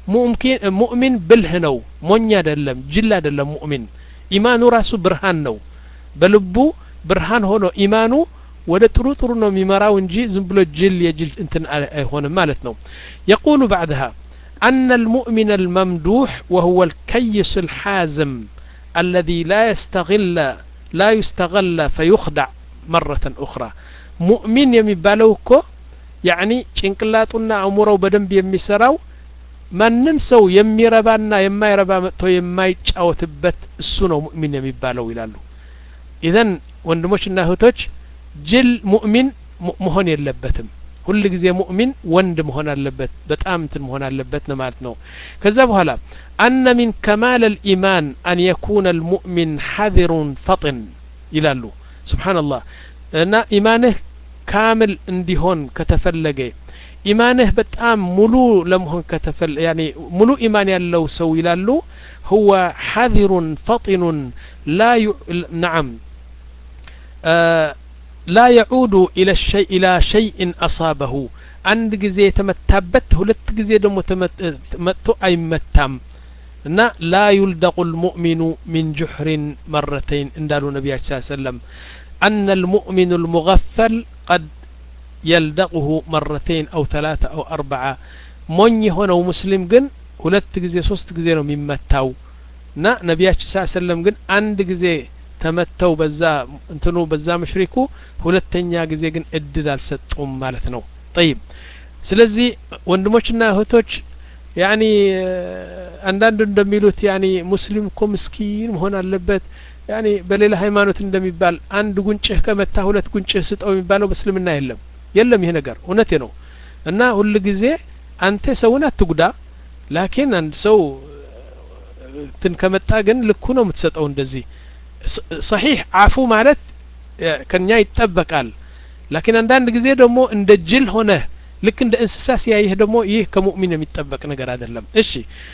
ሙእሚን ብልህ ነው ሞኝ አይደለም ጅል አይደለም ሙእሚን ኢማኑ ራሱ ብርሃን ነው በልቡ ብርሃን ሆኖ ኢማኑ ወደ ጥሩ ጥሩ ነው የሚመራው እንጂ ዝም ብሎ ጅል የጅል እንትን አይሆንም ማለት ነው የቁሉ ባዕድها أن المؤمن الممدوح وهو الكيس الحازم الذي لا يستغل لا يستغل فيخدع مرة أخرى مؤمن የሚባለው እኮ ያኒ ጭንቅላቱና አእምሮው በደንብ የሚሰራው ማንም ሰው የሚረባና የማይረባ መጥቶ የማይጫወትበት እሱ ነው ሙእሚን የሚባለው ይላሉ ኢዘን ወንድሞችና እህቶች ጅል ሙእሚን መሆን የለበትም ሁል ጊዜ ሙእሚን ወንድ መሆን አለበት በጣም እንትን መሆን አለበት ነው ማለት ነው ከዛ በኋላ አነ ሚን ከማል ልኢማን አን የኩነ ልሙእሚን ሐذሩን ፈጥን ይላሉ ስብሓንላህ እና ኢማንህ ካምል እንዲሆን ከተፈለገ ኢማንህ በጣም ሙሉ ለመሆን ከተፈል ያኒ ሙሉ ኢማን ያለው ሰው ይላሉ هو حذر فطن لا ي... نعم آه لا يعود إلى الشيء إلى شيء أصابه عند ጊዜ የተመታበት ሁለት ጊዜ ደግሞ መጥቶ አይመታም እና ላ ዩልደቁ ልሙእሚኑ ሚን ጁሕሪን መረተይን እንዳሉ ነቢያችን ስ ሰለም أن المؤمن المغفل قد يلدغه مرتين أو ثلاثة أو أربعة ሞኝ የሆነው ሙስሊም ግን ሁለት ጊዜ ሶስት ጊዜ ነው የሚመታው እና ነቢያችን ስ ሰለም ግን አንድ ጊዜ ተመተው በዛ እንትኑ በዛ መሽሪኩ ሁለተኛ ጊዜ ግን እድል አልሰጡም ማለት ነው ጠይብ ስለዚህ ወንድሞችና እህቶች ያኒ አንዳንዱ እንደሚሉት ያኒ ሙስሊም እኮ ምስኪን መሆን አለበት ያኒ በሌላ ሃይማኖት እንደሚባል አንድ ጉንጭህ ከመታ ሁለት ጉንጭህ ስጠው የሚባለው በእስልምና የለም የለም ይሄ ነገር እውነቴ ነው እና ሁል ጊዜ አንተ ሰውን አትጉዳ ላኪን አንድ ሰው እንትን ከመጣ ግን ልኩ ነው የምትሰጠው እንደዚህ ሰሒሕ አፉ ማለት ከኛ ይጠበቃል ላኪን አንዳንድ ጊዜ ደግሞ እንደ ጅል ሆነ ልክ እንደ እንስሳ ሲያይህ ደግሞ ይህ ከሙእሚን የሚጠበቅ ነገር አይደለም እሺ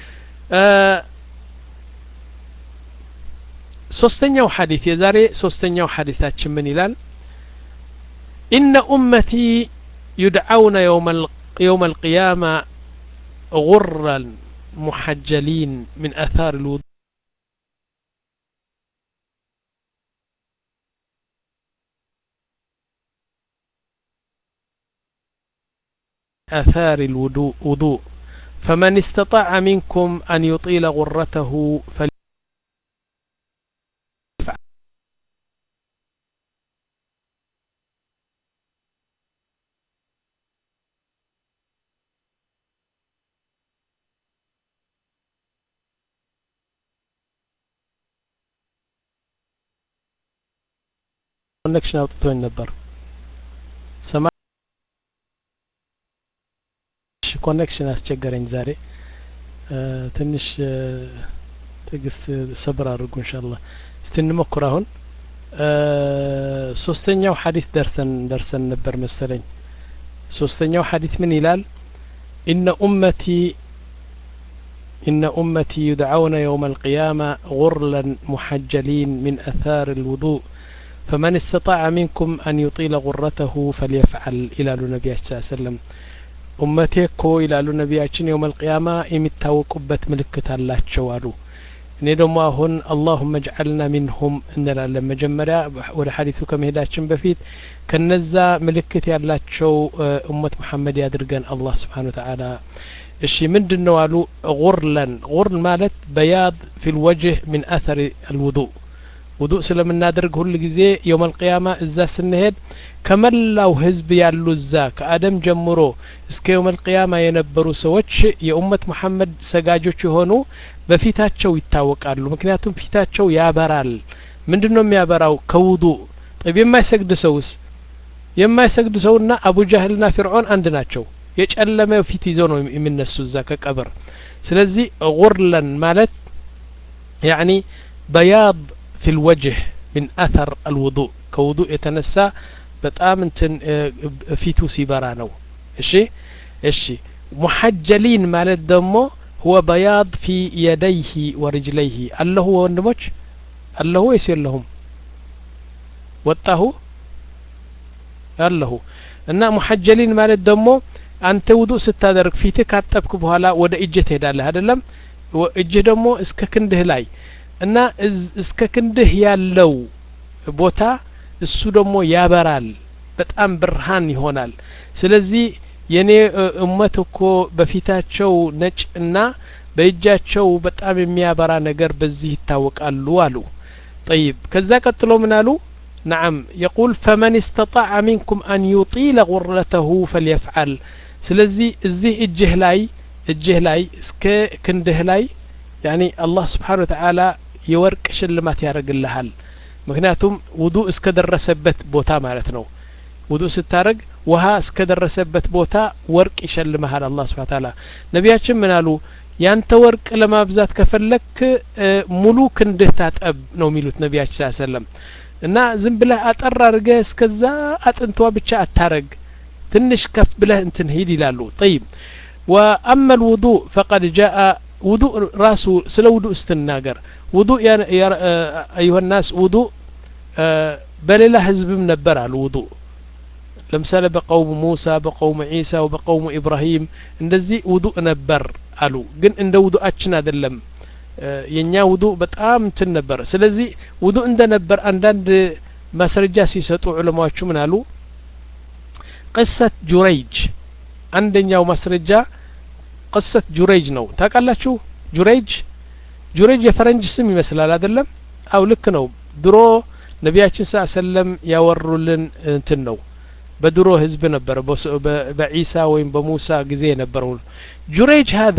ሶስተኛው ሐዲት የዛሬ ሶስተኛው ሐዲታችን ምን ይላል ኢነ ኡመቲ ዩድዓውነ يوم القيامة غرا محجلين من أثار الوضوء آثار الوضوء وضوء فمن استطاع منكم أن يطيل غرته فل ኮኔክሽን አውጥቶኝ ነበር ሰማ ኮኔክሽን አስቸገረኝ ዛሬ ትንሽ ትዕግስት ሰብር አድርጉ እንሻላ እስቲ እንሞክር አሁን ሶስተኛው ሐዲስ ደርሰን ደርሰን ነበር መሰለኝ ሶስተኛው ሐዲስ ምን ይላል ኢነ ኡመቲ إن أمتي يدعون يوم القيامة غرلا محجلين من أثار الوضوء فمن استطاع منكم أن يطيل غرته فليفعل إلى النبي صلى الله عليه وسلم ኡመቴ እኮ ይላሉ ነቢያችን የውም አልቅያማ የሚታወቁበት ምልክት አላቸው አሉ እኔ ደግሞ አሁን አላሁመ እጅዓልና ሚንሁም እንላለን መጀመሪያ ወደ ሀዲሱ ከመሄዳችን በፊት ከነዛ ምልክት ያላቸው እመት መሐመድ ያድርገን አላህ ስብሓን ወተዓላ እሺ ምንድን ነው አሉ ጉርለን ጉርል ማለት በያድ ፊ ልወጅህ ምን አተር አልውዱእ ውዱእ ስለምናደርግ ሁል ጊዜ የውም አልቅያማ እዛ ስንሄድ ከመላው ህዝብ ያሉ እዛ ከአደም ጀምሮ እስከ የውም አልቅያማ የነበሩ ሰዎች የኡመት መሐመድ ሰጋጆች የሆኑ በፊታቸው ይታወቃሉ ምክንያቱም ፊታቸው ያበራል ምንድን ነው የሚያበራው ከውዱእ ጠብ የማይሰግድ ሰውስ የማይሰግድ ሰውና አቡ ጃህልና ፊርዖን አንድ ናቸው የጨለመ ፊት ይዘው ነው የሚነሱ እዛ ከቀብር ስለዚህ ጉርለን ማለት ያኒ በያድ في الوجه من أثر الوضوء كوضوء يتنسى በጣም እንትን ፊቱ ሲበራ ነው እሺ እሺ ሙሐጀሊን ማለት ደግሞ هو بياض في يديه ورجليه አለሁ ወንድሞች አለሁ ወይስ የለሁም ወጣሁ አለሁ እና ሙሐጀሊን ማለት ደግሞ አንተ ውዱእ ስታደርግ ፊትህ ካጠብክ በኋላ ወደ እጅህ ትሄዳለህ አይደለም እጅህ ደግሞ እስከ ክንድህ ላይ እና እስከ ክንድህ ያለው ቦታ እሱ ደግሞ ያበራል በጣም ብርሃን ይሆናል ስለዚህ የኔ እመት እኮ በፊታቸው ነጭ እና በእጃቸው በጣም የሚያበራ ነገር በዚህ ይታወቃሉ አሉ ጠይብ ከዛ ቀጥሎ ምን አሉ نعم يقول فمن استطاع منكم أن يطيل غرته فليفعل ስለዚህ እዚህ እጅህ ላይ እጅህ ላይ እስከ ክንድህ ላይ ያኒ አላህ ስብሓን ወተዓላ የወርቅ ሽልማት ያደርግልሃል ምክንያቱም ውዱእ እስከ ደረሰበት ቦታ ማለት ነው ውዱእ ስታደረግ ውሃ እስከ ደረሰበት ቦታ ወርቅ ይሸልመሃል አላህ ስብሓን ታላ ነቢያችን ምን አሉ ያንተ ወርቅ ለማብዛት ከፈለክ ሙሉ ክንድህ ታጠብ ነው የሚሉት ነቢያችን ስ ሰለም እና ዝም ብለህ አጠር አድርገህ እስከዛ አጥንቷ ብቻ አታረግ ትንሽ ከፍ ብለህ እንትን ሂድ ይላሉ ጠይብ ወአማ ልውዱእ ፈቀድ ጃአ ውዱእ ራሱ ስለ ውዱእ ስትናገር ውዱእ አዩሀ ናስ ውዱእ በሌላ ህዝብም ነበር አሉ ውዱእ ለምሳሌ በቀውሙ ሙሳ በቀውሙ ዒሳ በቀውሙ ኢብራሂም እንደዚህ ውዱእ ነበር አሉ ግን እንደ ውዱአችን አይደለም የእኛ ውዱእ በጣም እንትን ነበር ስለዚህ ውዱእ እንደነበር አንዳንድ ማስረጃ ሲሰጡ ዑለማዎቹ ምን አሉ ቅሰት ጁረይጅ አንደኛው ማስረጃ ቅሰት ጁረይጅ ነው ታውቃላችሁ ጁረይጅ ጁረይጅ የፈረንጅ ስም ይመስላል አይደለም አው ልክ ነው ድሮ ነቢያችን ስ ሰለም ያወሩልን እንትን ነው በድሮ ህዝብ ነበረ በዒሳ ወይም በሙሳ ጊዜ የነበረው ጁሬጅ ሀዛ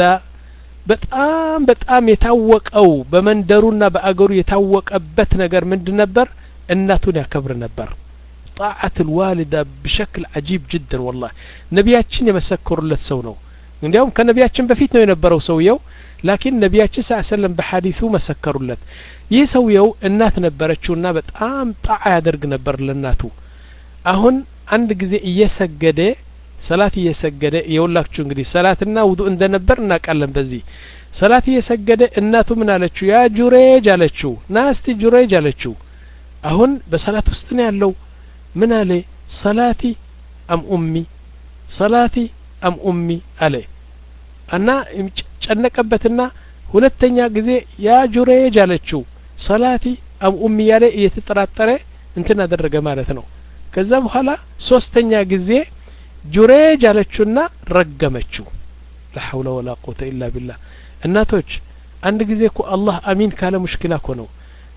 በጣም በጣም የታወቀው በመንደሩና በአገሩ የታወቀበት ነገር ምንድን ነበር እናቱን ያከብር ነበር ጣዓት ልዋሊዳ ብሸክል አጂብ ጅደን ወላ ነቢያችን የመሰከሩለት ሰው ነው እንዲያውም ከነቢያችን በፊት ነው የነበረው ሰውየው ላኪን ነቢያችን ስ ሰለም በሐዲሱ መሰከሩለት ይህ ሰውየው እናት ነበረችውና በጣም ጣዓ ያደርግ ነበር ለእናቱ አሁን አንድ ጊዜ እየሰገደ ሰላት እየሰገደ የውላችሁ እንግዲህ ሰላትና ውዱ እንደነበር እናውቃለን በዚህ ሰላት እየሰገደ እናቱ ምን አለችው ያ ጁሬጅ አለችው ና እስቲ ጁሬጅ አለችው አሁን በሰላት ውስጥ ነው ያለው ምን አለ ሰላቲ አም ኡሚ ሰላቲ አም ኡሚ አለ እና ጨነቀበትና ሁለተኛ ጊዜ ያ ጁሬጅ አለችው ሰላቲ አም ኡሚ ያለ እየተጠራጠረ እንትን አደረገ ማለት ነው ከዛ በኋላ ሶስተኛ ጊዜ ጁሬጅ አለችውና ረገመችው ላሐውለ ወላ ቁወተ ኢላ ቢላህ እናቶች አንድ ጊዜ እኮ አላህ አሚን ካለ ሙሽኪላ እኮ ነው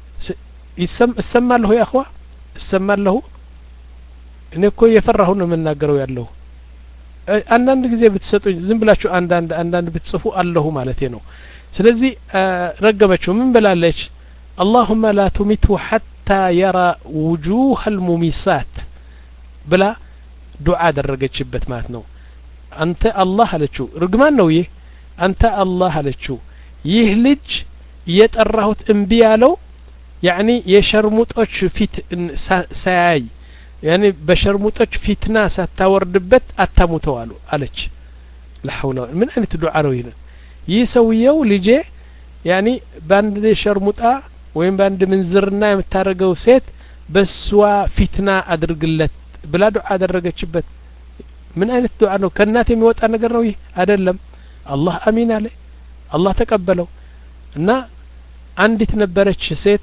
እሰማለሁ ያኸዋ እሰማለሁ እኔ እኮ እየፈራሁ ነው የምናገረው ያለሁ አንዳንድ ጊዜ ብትሰጡኝ ዝም ብላችሁ አንዳንድ አንዳንድ ብትጽፉ አለሁ ማለቴ ነው ስለዚህ ረገመችው ምን ብላለች اللهم لا تمته حتى يرى وجوه المميسات ብላ ዱዓ አደረገችበት ማለት ነው አንተ አላህ አለችው ርግማን ነው ይህ አንተ አላህ አለችው ይህ ልጅ እየጠራሁት እምቢ ያለው ያኒ የሸርሙጦች ፊት ሳያይ ያኒ በሸርሙጦች ፊትና ሳታወርድበት አታሙተው አሉ አለች ለሐውላ ምን አይነት ዱዓ ነው ይህ ይህ ሰውየው ልጄ ያኒ በአንድ ሸርሙጣ ወይም በአንድ ምንዝርና የምታደርገው ሴት በሷ ፊትና አድርግለት ብላ ዱዓ አደረገችበት ምን አይነት ዱዓ ነው ከእናት የሚወጣ ነገር ነው ይህ አይደለም አላህ አሚን አለ አላህ ተቀበለው እና አንዲት ነበረች ሴት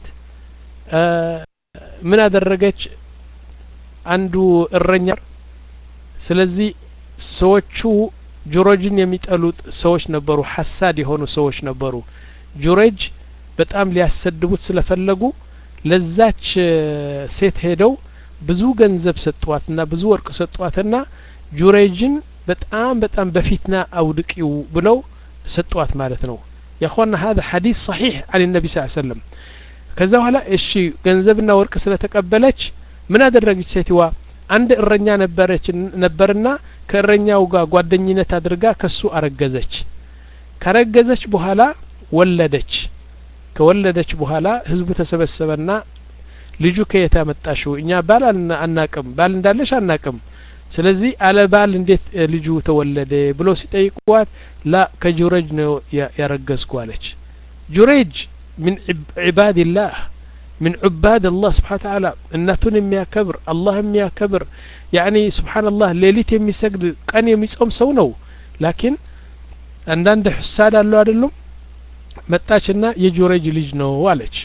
ምን አደረገች አንዱ እረኛ ስለዚህ ሰዎቹ ጁሮጅን የሚጠሉት ሰዎች ነበሩ ሐሳድ የሆኑ ሰዎች ነበሩ ጁሬጅ በጣም ሊያሰድቡት ስለፈለጉ ለዛች ሴት ሄደው ብዙ ገንዘብ ሰጧትና ብዙ ወርቅ ሰጧትና ጁሬጅን በጣም በጣም በፊትና አውድቂው ብለው ሰጧት ማለት ነው ያኳና ሀذا ሐዲስ صحيح عن النبي صلى الله عليه وسلم ከዛ በኋላ እሺ ገንዘብና ወርቅ ስለተቀበለች ምን አደረገች ሴትዋ አንድ እረኛ ነበረች ነበርና ከእረኛው ጋር ጓደኝነት አድርጋ ከሱ አረገዘች ካረገዘች በኋላ ወለደች ከወለደች በኋላ ህዝቡ ተሰበሰበና ልጁ ከየት ያመጣሽው እኛ ባል አናቅም ባል እንዳለሽ አናቅም ስለዚህ አለ ባል እንዴት ልጁ ተወለደ ብሎ ሲጠይቋት ላ ከጁረጅ ነው ያረገዝኩ አለች ጁሬጅ ምን ዒባድላህ من عباد الله سبحانه وتعالى እናቱን የሚያከብር አላህ የሚያከብር ያኒ ስብሓን ላህ ሌሊት የሚሰግድ ቀን የሚጾም ሰው ነው ላኪን አንዳንድ ሕሳድ አለው አይደሉም መጣችና የጁረጅ ልጅ ነው አለች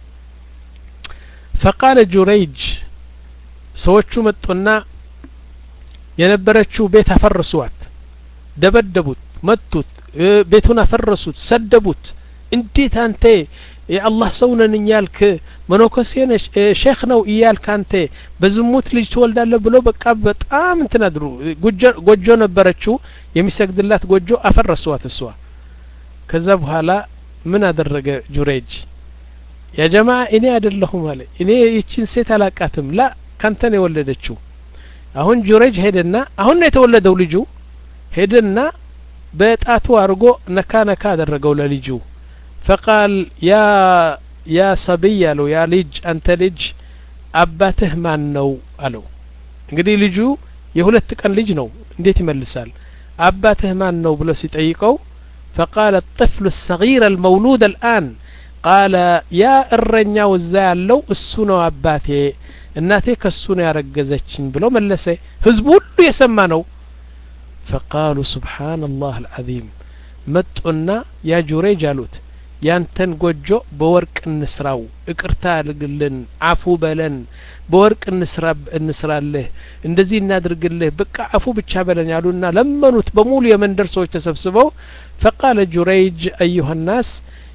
ፈቃለ ጁረይጅ ሰዎቹ መጡና የነበረችው ቤት አፈርሷት ደበደቡት መቱት ቤቱን አፈረሱት ሰደቡት እንዴት አንተ የአላህ ሰው ነን እያልክ መነኮሴ ነሽ ሼክ ነው እያልክ አንተ በዝሙት ልጅ ትወልዳለህ ብሎ በቃ በጣም እንትን አድሩ ጎጆ ነበረችው የሚሰግድላት ጎጆ አፈረሷት እሷ ከዛ በኋላ ምን አደረገ ጁሬጅ ያ ጀማ እኔ አይደለሁም አለ እኔ ይችን ሴት አላቃትም ላ ካንተ ነው የወለደችው አሁን ጁሬጅ ሄደና አሁን ነው የተወለደው ልጁ ሄደና በጣቱ አድርጎ ነካ ነካ አደረገው ለልጁ ፈቃል ያ ያ ሰብይ አለው ያ ልጅ አንተ ልጅ አባትህ ማን ነው አለው እንግዲህ ልጁ የሁለት ቀን ልጅ ነው እንዴት ይመልሳል አባትህ ማን ነው ብሎ ሲጠይቀው فقال الطفل الصغير المولود الآن قال يا እረኛ ወዛ ያለው እሱ ነው አባቴ እናቴ ከሱ ነው ያረገዘችኝ ብሎ መለሰ ህዝቡ ሁሉ የሰማ ነው فقالوا سبحان الله العظيم መጡና ያ ጁሬጅ አሉት ያንተን ጎጆ በወርቅ እንስራው እቅርታ አድርግልን አፉ በለን በወርቅ እንስራ እንስራልህ እንደዚህ እናድርግልህ በቃ አፉ ብቻ በለን ያሉና ለመኑት በሙሉ የመንደር ሰዎች ተሰብስበው ፈቃለ ጁረይጅ አዩሀ ናስ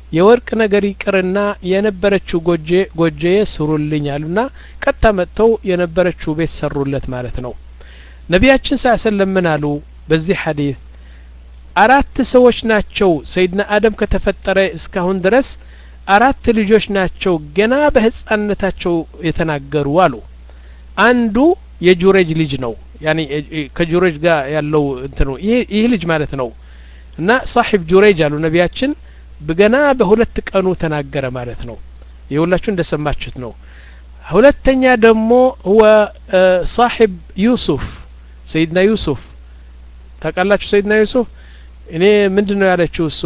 የወርቅ ነገር ይቅርና የነበረችው ጎጄ ጎጄዬ ስሩልኝ አሉና ቀጥታ መጥተው የነበረችው ቤት ሰሩለት ማለት ነው ነቢያችን ሳ ሰለም ምን አሉ በዚህ ሐዲስ አራት ሰዎች ናቸው ሰይድና አደም ከተፈጠረ እስካሁን ድረስ አራት ልጆች ናቸው ገና በህፃንነታቸው የተናገሩ አሉ አንዱ የጁሬጅ ልጅ ነው ያኒ ከጁሬጅ ጋር ያለው እንትኑ ይህ ልጅ ማለት ነው እና ሳሒብ ጁሬጅ አሉ ነቢያችን ገና በሁለት ቀኑ ተናገረ ማለት ነው የሁላችሁ እንደሰማችሁት ነው ሁለተኛ ደግሞ ሁወ ሳሒብ ዩሱፍ ሰይድና ዩሱፍ ታውቃላችሁ ሰይድና ዩሱፍ እኔ ምንድን ነው ያለችው እሷ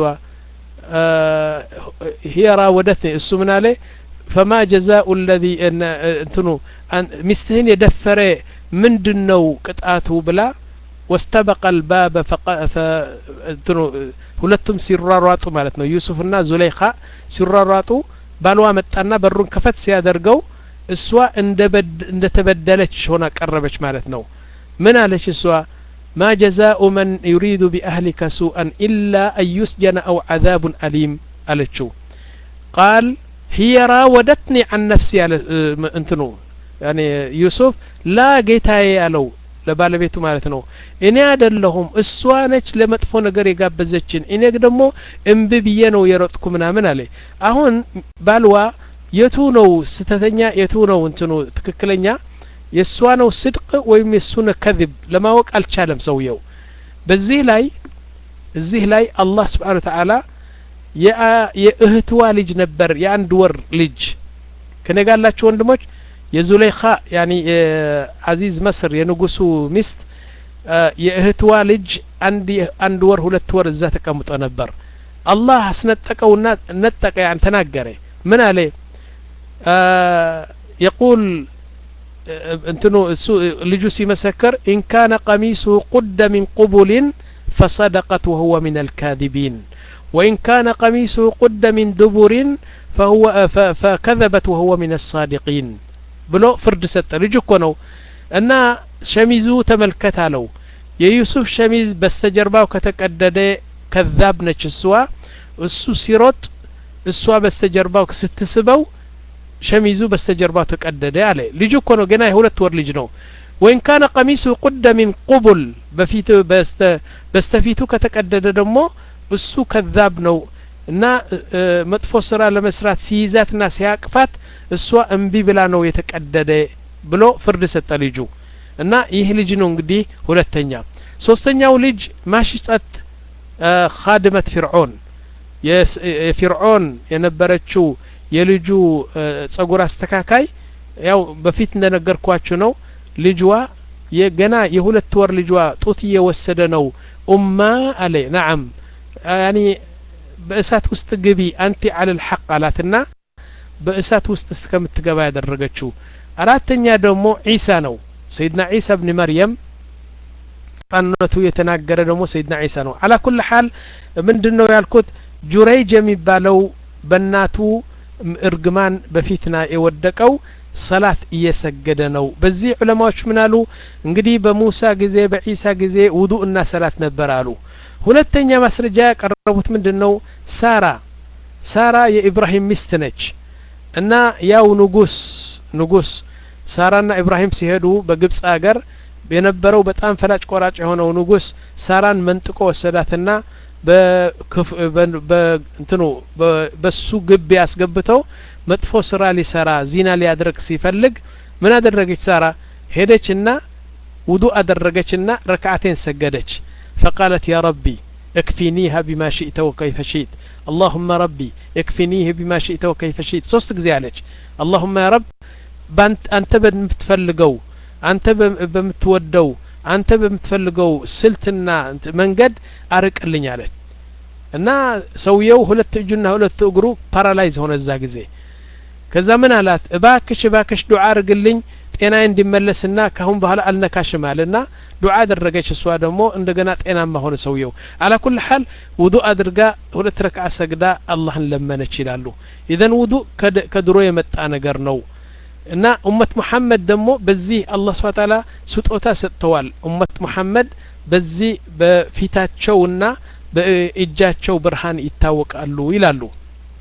هي راودتني እሱ ምን አለ ፈማ ጀዛኡ ለዚ እንትኑ ሚስትህን የደፈረ ምንድን ነው ቅጣቱ ብላ ወስተበቀ ልባበ እንትኑ ሁለቱም ሲሯሯጡ ማለት ነው ዩሱፍና ዙለይኻ ሲሯሯጡ ባልዋ መጣና በሩን ከፈት ሲያደርገው እሷ እንደ ተበደለች ሆና ቀረበች ማለት ነው ምን አለች እሷ ما جزاء من يريد بأهلك سوءا إلا أن يسجن أو عذاب أليم ألتشو قال هي راودتني عن نفسي على انتنو يعني يوسف لا ጌታዬ ያለው ለባለቤቱ ማለት ነው እኔ አይደለሁም እሷ ነች ለመጥፎ ነገር የጋበዘችን እኔ ደግሞ እምቢ ብዬ ነው የሮጥኩ ምናምን አለ አሁን ባልዋ የቱ ነው ስተተኛ የቱ ነው እንትኑ ትክክለኛ የእሷ ነው ስድቅ ወይም የእሱ ነው ከذብ ለማወቅ አልቻለም ሰውየው በዚህ ላይ እዚህ ላይ አላህ ስብሓን ተዓላ የእህትዋ ልጅ ነበር የአንድ ወር ልጅ ከነጋላችሁ ወንድሞች የዙሌይኻ ያኒ የአዚዝ መስር የንጉሱ ሚስት የእህትዋ ልጅ አንድ አንድ ወር ሁለት ወር እዛ ተቀምጦ ነበር አላህ አስነጠቀውና ነጠቀ ያን ተናገረ ምን አለ የቁል እንትኑ እሱ ልጁ ሲመሰክር ኢን ካነ ቀሚሱሁ ቁደ ሚን ቁቡልን ፈሰደቀት ወሁወ ሚን አልካذቢን ወኢን ካነ ቀሚሱሁ ቁደ ሚን ድቡርን ፈከዘበት ወሁወ ሚን አሳዲቂን ብሎ ፍርድ ሰጠ ልጅ እኮ ነው እና ሸሚዙ ተመልከት አለው የዩሱፍ ሸሚዝ በስተጀርባው ከተቀደደ ከዛብ ነች እሷ እሱ ሲሮጥ እሷ በስተጀርባው ስትስበው ሸሚዙ በስተጀርባው ተቀደደ አለ ልጁ እኮ ነው ገና የሁለት ወር ልጅ ነው ወይን ካነ ቀሚሱ ቁደ ሚን ቁቡል በፊት በስተፊቱ ከተቀደደ ደግሞ እሱ ከዛብ ነው እና መጥፎ ስራ ለመስራት ሲይዛትና ሲያቅፋት እሷ እምቢ ብላ ነው የተቀደደ ብሎ ፍርድ ሰጠ ልጁ እና ይህ ልጅ ነው እንግዲህ ሁለተኛ ሶስተኛው ልጅ ማሽጠት ካድመት ፊርዖን የፊርዖን የነበረችው የልጁ ጸጉር አስተካካይ ያው በፊት እንደነገርኳችሁ ነው ልጅዋ የገና የሁለት ወር ልጅዋ ጡት እየወሰደ ነው ኡማ አለ ናዓም ያኒ በእሳት ውስጥ ግቢ አንቲ አለል ሐቅ አላትና በእሳት ውስጥ እስከምትገባ ያደረገችው አራተኛ ደግሞ ዒሳ ነው ሰይድና ዒሳ ብን መርየም ጣነቱ የተናገረ ደግሞ ሰይድና ዒሳ ነው አላ ኩል ሐል ምንድን ነው ያልኩት ጁረይጅ የሚባለው በእናቱ እርግማን በፊትና የወደቀው ሰላት እየሰገደ ነው በዚህ ዑለማዎች ምን አሉ እንግዲህ በሙሳ ጊዜ በዒሳ ጊዜ ውዱ እና ሰላት ነበር አሉ ሁለተኛ ማስረጃ ያቀረቡት ምንድን ነው ሳራ ሳራ የኢብራሂም ሚስት ነች እና ያው ንጉስ ንጉስ ሳራና ኢብራሂም ሲሄዱ በግብጽ አገር የነበረው በጣም ፈላጭ ቆራጭ የሆነው ንጉስ ሳራን መንጥቆ ወሰዳትና በእንትኑ በሱ ግቢ አስገብተው መጥፎ ስራ ሊሰራ ዚና ሊያደርግ ሲፈልግ ምን አደረገች ሳራ ሄደችና ውዱ አደረገችና ረክዓቴን ሰገደች فقالت يا ربي اكفينيها بما شئت وكيف شئت اللهم ربي اكفينيه بما شئت وكيف شئت ሶስት ጊዜ አለች اللهم يا رب አንተ በምትፈልገው አንተ በምትወደው አንተ በምትፈልገው ስልትና መንገድ አርቅልኝ አለች እና ሰውየው ሁለት እጁና ሁለት እግሩ ፓራላይዝ ሆነ እዛ ጊዜ ከዛ ምን አላት እባክሽ እባክሽ ዱዓ አርግልኝ ጤናዬ እንዲመለስና ካሁን በኋላ አልነካሽም አለና ዱዓ አደረገች እሷ ደግሞ እንደገና ጤናማ ሆነ ሰውየው አላ ኩል ሐል ውዱ አድርጋ ሁለት ረክዓ ሰግዳ አላህን ለመነች ይላሉ ኢዘን ውዱ ከድሮ የመጣ ነገር ነው እና ኡመት ሙሐመድ ደግሞ በዚህ አላህ ስብሐ ተዓላ ስጦታ ሰጥተዋል ኡመት ሙሐመድ በዚህ በፊታቸውና በእጃቸው ብርሃን ይታወቃሉ ይላሉ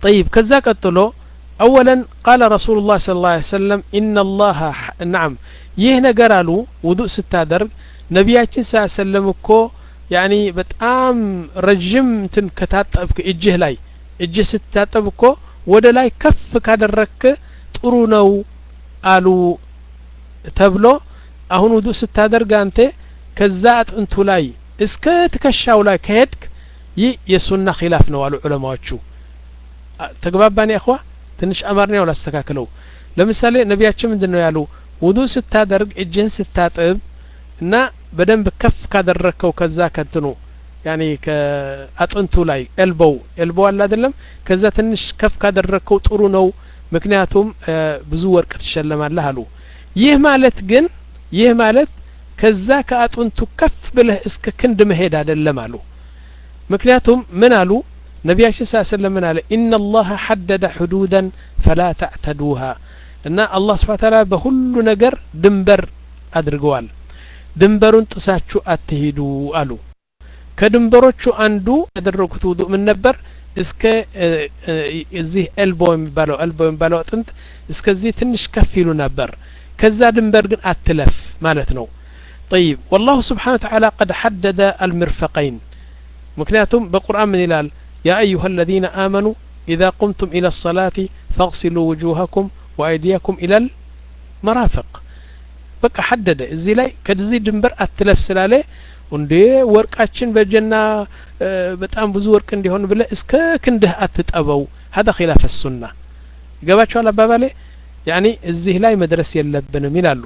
طيب ከዛ ቀጥሎ أولا قال رسول الله صلى الله عليه وسلم إن الله نعم ይህ ነገር አሉ ውዱእ ስታደርግ ነቢያችን ስ ሰለም እኮ ያኒ በጣም ረዥም እንትን ከታጠብክ እጅህ ላይ እጅህ ስትታጠብ እኮ ወደ ላይ ከፍ ካደረግክ ጥሩ ነው አሉ ተብሎ አሁን ውዱእ ስታደርግ አንተ ከዛ አጥንቱ ላይ እስከ ትከሻው ላይ ከሄድክ ይህ የሱና ኪላፍ ነው አሉ ዑለማዎቹ ተግባባን ያኸዋ ትንሽ አማርኛው ላስተካክለው ለምሳሌ ነቢያችን ምንድን ነው ያሉ ውዱእ ስታደርግ እጅህን ስታጥብ እና በደንብ ከፍ ካደረግከው ከዛ ከትኑ ያኒ ከአጥንቱ ላይ ኤልቦው ኤልቦው አለ አይደለም ከዛ ትንሽ ከፍ ካደረግከው ጥሩ ነው ምክንያቱም ብዙ ወርቅ ትሸለማለህ አሉ ይህ ማለት ግን ይህ ማለት ከዛ ከአጥንቱ ከፍ ብለህ እስከ ክንድ መሄድ አይደለም አሉ ምክንያቱም ምን አሉ ነቢያችን ስ ስለም ምን አለ ኢነ ላሀ ሐደደ ሕዱደን ፈላ ተዕተዱሃ እና አላህ ስብሓ ታላ በሁሉ ነገር ድንበር አድርገዋል ድንበሩን ጥሳችሁ አትሂዱ አሉ ከድንበሮቹ አንዱ ያደረጉት ውዱእ ምን ነበር እስከ እዚህ ኤልቦ የሚባለው ኤልቦ የሚባለው አጥንት እስከዚህ ትንሽ ከፍ ይሉ ነበር ከዛ ድንበር ግን አትለፍ ማለት ነው طيب والله سبحانه وتعالى قد حدد المرفقين مكنياتهم بقرآن من إلال يا أيها الذين آمنوا إذا قمتم إلى الصلاة فاغسلوا وجوهكم وأيديكم إلى المرافق በቃ ሐደደ እዚህ ላይ ከዚህ ድንበር አትለፍ ስላለ እንዴ ወርቃችን በጀና በጣም ብዙ ወርቅ እንዲሆን ብለ እስከ ክንድህ አትጠበው ሀዳ ኪላፍ ሱና ይገባቸዋል አባባሌ ያኒ እዚህ ላይ መድረስ የለብንም ይላሉ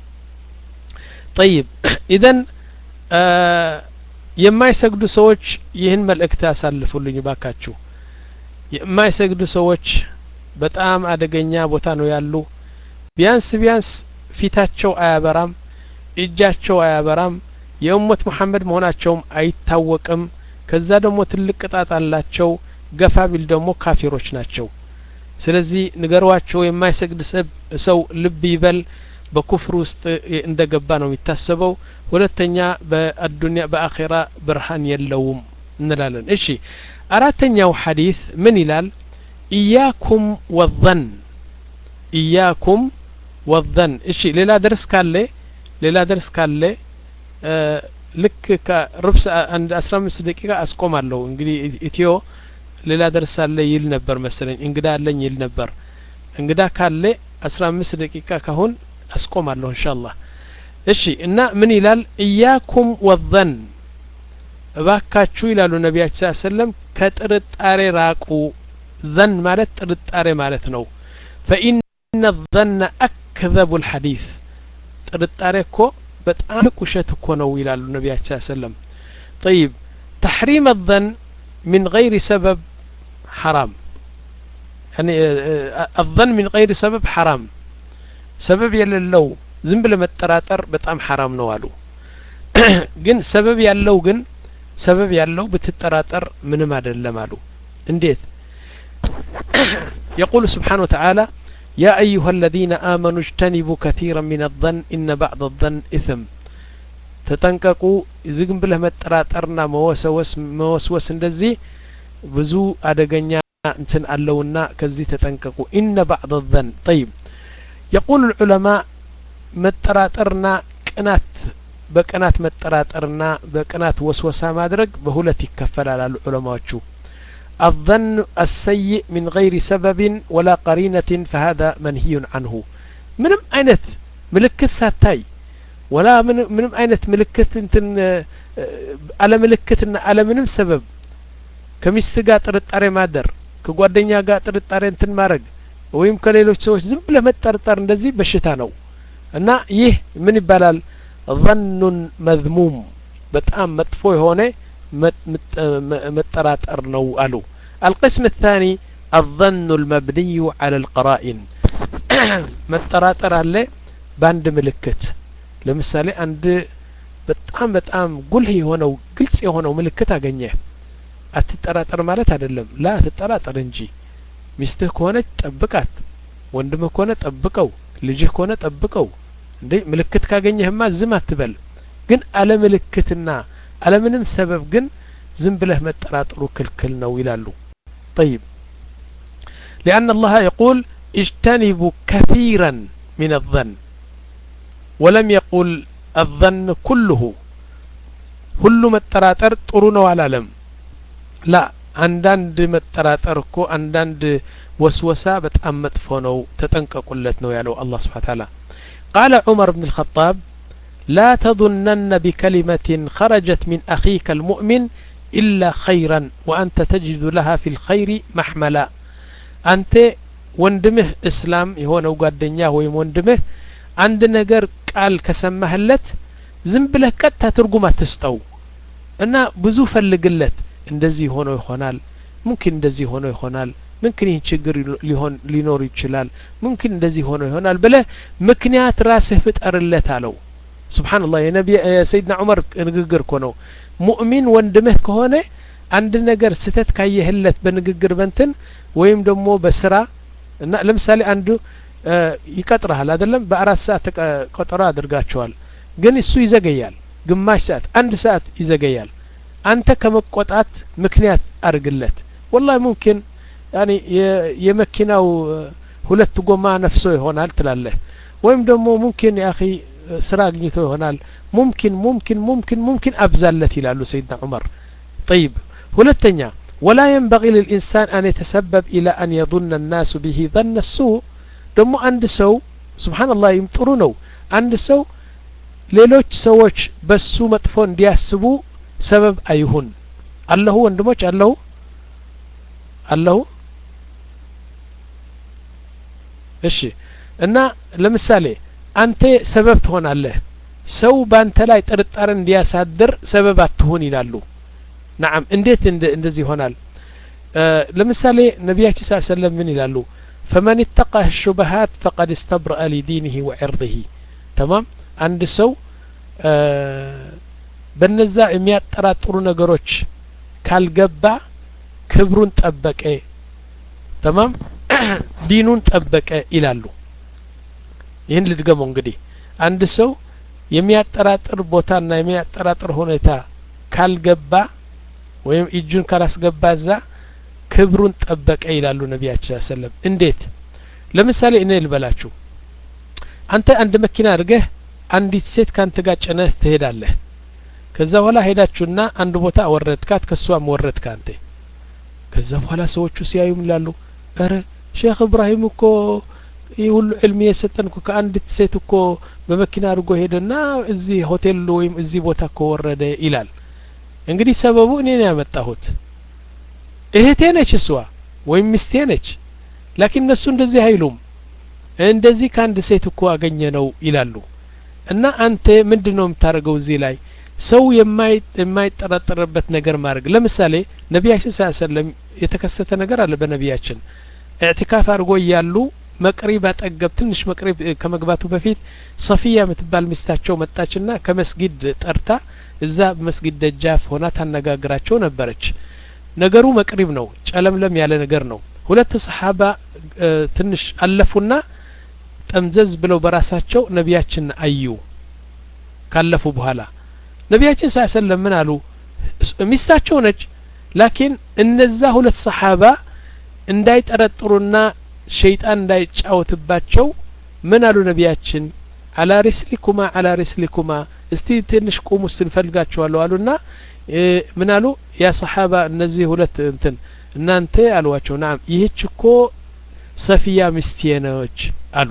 ጠይብ ኢዘን የማይሰግዱ ሰዎች ይህን መልእክት ያሳልፉልኝ ባካችሁ የማይሰግዱ ሰዎች በጣም አደገኛ ቦታ ነው ያሉ ቢያንስ ቢያንስ ፊታቸው አያበራም እጃቸው አያበራም የኡመት መሐመድ መሆናቸውም አይታወቅም ከዛ ደግሞ ትልቅ ቅጣት አላቸው ገፋ ቢል ደግሞ ካፊሮች ናቸው ስለዚህ ንገሯቸው የማይሰግድ ሰው ልብ ይበል በኩፍር ውስጥ እንደ ገባ ነው የሚታሰበው ሁለተኛ በአዱኒያ በአኼራ ብርሃን የለውም እንላለን እሺ አራተኛው ሐዲስ ምን ይላል ኢያኩም ወዘን ኢያኩም ወዘን እሺ ሌላ ደርስ ካለ ሌላ ደርስ ካለ ልክ ከሩብ አንድ አስራ አምስት ደቂቃ አስቆማለሁ እንግዲህ ኢትዮ ሌላ ደርስ አለ ይል ነበር መሰለኝ እንግዳ አለኝ ይል ነበር እንግዳ ካለ አስራ አምስት ደቂቃ ካሁን አስቆማለሁ እንሻአላህ እሺ እና ምን ይላል እያኩም ወዘን እባካችሁ ይላሉ ነቢያችን ስ ሰለም ከጥርጣሬ ራቁ ዘን ማለት ጥርጣሬ ማለት ነው ፈኢነ ዘነ አክዘቡ ልሐዲስ ጥርጣሬ እኮ በጣም ውሸት እኮ ነው ይላሉ ነቢያችን ስ ሰለም ጠይብ ተሕሪም ዘን من غير سبب حرام يعني الظن من غير سبب حرام سبب የሌለው ዝም ብለ መጠራጠር በጣም ሐራም ነው አሉ ግን ሰበብ ያለው ግን ሰበብ ያለው ብትጠራጠር ምንም አይደለም አሉ እንዴት يقول سبحانه وتعالى يا أيها الذين آمنوا اجتنبوا كثيرا من الظن إن بعض الظن إثم ተጠንቀቁ ዝግም ብለህ መጠራጠርና መወሰወስ መወስወስ እንደዚህ ብዙ አደገኛ እንትን አለውና ከዚህ ተጠንቀቁ ኢነ ባዕድ ዘን ጠይብ የቁል ልዑለማ መጠራጠርና ቅናት በቅናት መጠራጠርና በቅናት ወስወሳ ማድረግ በሁለት ይከፈላል አሉ ዑለማዎቹ الظن السيء من غير سبب ولا قرينة فهذا منهي عنه ምንም አይነት ምልክት ሳታይ ወላ ምንም አይነት ምልክት እንትን አለ ምልክትና አለ ምንም ሰበብ ከሚስት ጋር ጥርጣሬ ማደር ከጓደኛ ጋር ጥርጣሬ እንትን ማድረግ ወይም ከሌሎች ሰዎች ዝም ብለህ መጠርጠር እንደዚህ በሽታ ነው እና ይህ ምን ይባላል ظኑን መዝሙም በጣም መጥፎ የሆነ መጠራጠር ነው አሉ القسم الثاني الظن المبني على القرائن መጠራጠር አለ በአንድ ምልክት ለምሳሌ አንድ በጣም በጣም ጉልህ የሆነው ግልጽ የሆነው ምልክት አገኘ አትጠራጠር ማለት አይደለም ላ ትጠራጠር እንጂ ሚስትህ ከሆነች ጠብቃት ወንድምህ ከሆነ ጠብቀው ልጅህ ከሆነ ጠብቀው እንዴ ምልክት ካገኘህማ ዝም አትበል ግን አለ ምልክትና አለምንም ሰበብ ግን ዝም ብለህ መጠራጠሩ ክልክል ነው ይላሉ ጠይብ لأن الله يقول اجتنبوا كثيرا من الظن ولم يقل الظن كله ሁሉ መጠራጠር ጥሩ ነው አላለም ላ አንዳንድ መጠራጠር እኮ አንዳንድ ወስወሳ በጣም መጥፎ ነው ተጠንቀቁለት ነው ያለው አላህ ስብሓን ታላ ቃለ ዑመር ብን ልኸጣብ لا تظنن بكلمة خرجت من أخيك المؤمن إلا خيرا وأنت تجد لها في الخير محملا أنت ወንድምህ እስላም የሆነው ጓደኛ ወይም ወንድምህ አንድ ነገር ቃል ከሰማህለት ዝም ብለህ ቀጥታ ትርጉም አትስጠው እና ብዙ ፈልግለት እንደዚህ ሆኖ ይሆናል ሙምኪን እንደዚህ ሆኖ ይሆናል ምምኪን ይህ ችግር ሊሆን ሊኖር ይችላል ሙምኪን እንደዚህ ሆኖ ይሆናል ብለህ ምክንያት ራስህ ፍጠርለት አለው ስብሓንላህ የሰይድና ዑመር ንግግር እኮ ነው ሙእሚን ወንድምህ ከሆነ አንድ ነገር ስተት ካየህለት በንግግር በንትን ወይም ደግሞ በስራ እና ለምሳሌ አንዱ ይቀጥረሃል አይደለም በአራት ሰዓት ቀጠሮ አድርጋቸዋል ግን እሱ ይዘገያል ግማሽ ሰዓት አንድ ሰዓት ይዘገያል አንተ ከመቆጣት ምክንያት አድርግለት ወላሂ ሙምኪን ያኒ የመኪናው ሁለት ጎማ ነፍሶ ይሆናል ትላለህ ወይም ደግሞ ሙምኪን ያኺ ስራ አግኝቶ ይሆናል ሙምኪን ሙምኪን ሙምኪን ሙምኪን አብዛለት ይላሉ ሰይድና ዑመር ጠይብ ሁለተኛ ولا ينبغي للإنسان أن يتسبب إلى أن يظن الناس به ظن السوء ደሞ አንድ ሰው ስብሓንላህ ጥሩ ነው አንድ ሰው ሌሎች ሰዎች በሱ መጥፎ እንዲያስቡ ሰበብ አይሁን አለሁ ወንድሞች አለሁ አለሁ እሺ እና ለምሳሌ አንተ ሰበብ ትሆናለህ ሰው ባንተ ላይ ጥርጣሬ እንዲያሳድር ሰበብ አትሁን ይላሉ ናም እንዴት እንደዚህ ይሆናል ለምሳሌ ነቢያችን ስ ሰለም ምን ይላሉ ፈመን ይተቃ ሹበሃት ፈቀድ እስተብረአ ሊዲንህ ወዕርضህ ተማም አንድ ሰው በነዛ የሚያጠራጥሩ ነገሮች ካልገባ ክብሩን ጠበቀ ተማም ዲኑን ጠበቀ ይላሉ ይህን ልድገመው እንግዲህ አንድ ሰው የሚያጠራጥር ቦታና የሚያጠራጥር ሁኔታ ካልገባ ወይም እጁን ካላስገባ እዛ ክብሩን ጠበቀ ይላሉ ነቢያችን ሰለም እንዴት ለምሳሌ እኔ ልበላችሁ አንተ አንድ መኪና አድርገህ አንዲት ሴት ካንተ ጋር ጭነህ ትሄዳለህ ከዛ በኋላ ሄዳችሁና አንድ ቦታ አወረድካት ከሷም ወረድካ አንተ ከዛ በኋላ ሰዎቹ ሲያዩም ይላሉ ረ ሼክ እብራሂም እኮ ይህ ሁሉ ዕልም የሰጠን እኮ ከአንዲት ሴት እኮ በመኪና አድርጎ ሄደና እዚህ ሆቴል ወይም እዚህ ቦታ እኮ ወረደ ይላል እንግዲህ ሰበቡ እኔ ነው ያመጣሁት እህቴ ነች እሷ ወይም ሚስቴ ነች ላኪን እነሱ እንደዚህ አይሉም እንደዚህ ከአንድ ሴት እኮ አገኘ ነው ይላሉ እና አንተ ምንድን ነው የምታደርገው እዚህ ላይ ሰው የማይጠረጠርበት ነገር ማድረግ ለምሳሌ ነቢያችን ስ ሰለም የተከሰተ ነገር አለ በነቢያችን እዕትካፍ አድርጎ እያሉ መቅሪብ አጠገብ ትንሽ መቅሪብ ከመግባቱ በፊት ሰፊያ የምትባል ሚስታቸው መጣችና ከመስጊድ ጠርታ እዛ በመስጊድ ደጃፍ ሆና ታነጋግራቸው ነበረች ነገሩ መቅሪብ ነው ጨለምለም ያለ ነገር ነው ሁለት ሰሓባ ትንሽ አለፉና ጠምዘዝ ብለው በራሳቸው ነቢያችን አዩ ካለፉ በኋላ ነቢያችን ስ ሰለም ምን አሉ ሚስታቸው ነች ላኪን እነዛ ሁለት ሰሓባ እንዳይጠረጥሩና ሸይጣን እንዳይጫወትባቸው ምን አሉ ነቢያችን አላ ሪስሊኩማ አላ ሪስሊኩማ እስቲ ትንሽ ቁሙ ውስጥ እንፈልጋቸዋለሁ አሉና ምን አሉ ያ ሰሓባ እነዚህ ሁለት እንትን እናንተ አሏቸው ናም ይህች እኮ ሰፊያ ሚስቴ ነች አሉ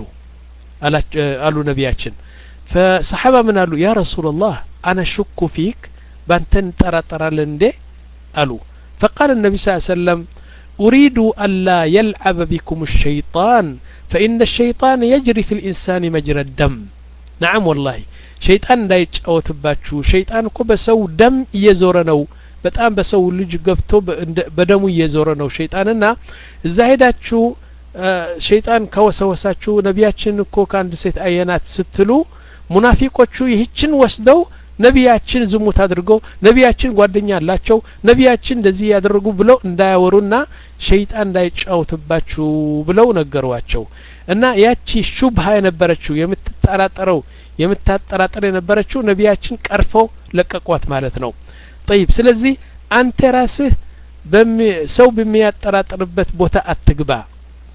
አሉ ነቢያችን ፈሰሓባ ምን አሉ ያ ረሱላላህ አነ ሹኩ ፊክ ባንተ እንጠራጠራለን እንዴ አሉ ፈቃል النبي صلى الله عليه وسلم أريد ألا يلعب بكم الشيطان فإن الشيطان يجري في الإنسان مجرى الدم نعم والله ሸይጣን እንዳይጫወትባችሁ ሸይጣን እኮ በሰው ደም እየዞረ ነው በጣም በሰው ልጅ ገብቶ በደሙ እየዞረ ነው ሸይጣንና እዛ ሄዳችሁ ሸይጣን ከወሰወሳችሁ ነቢያችን እኮ ከአንድ ሴት አየናት ስትሉ ሙናፊቆቹ ይህችን ወስደው ነቢያችን ዝሙት አድርገው ነቢያችን ጓደኛ አላቸው ነቢያችን እንደዚህ ያደረጉ ብለው እንዳያወሩና ሸይጣን እንዳይጫወትባችሁ ብለው ነገሯቸው እና ያቺ ሹብሃ የነበረችው የምትጠራጠረው የምታጠራጥር የነበረችው ነቢያችን ቀርፈው ለቀቋት ማለት ነው ጠይብ ስለዚህ አንተ ራስህ ሰው በሚያጠራጥርበት ቦታ አትግባ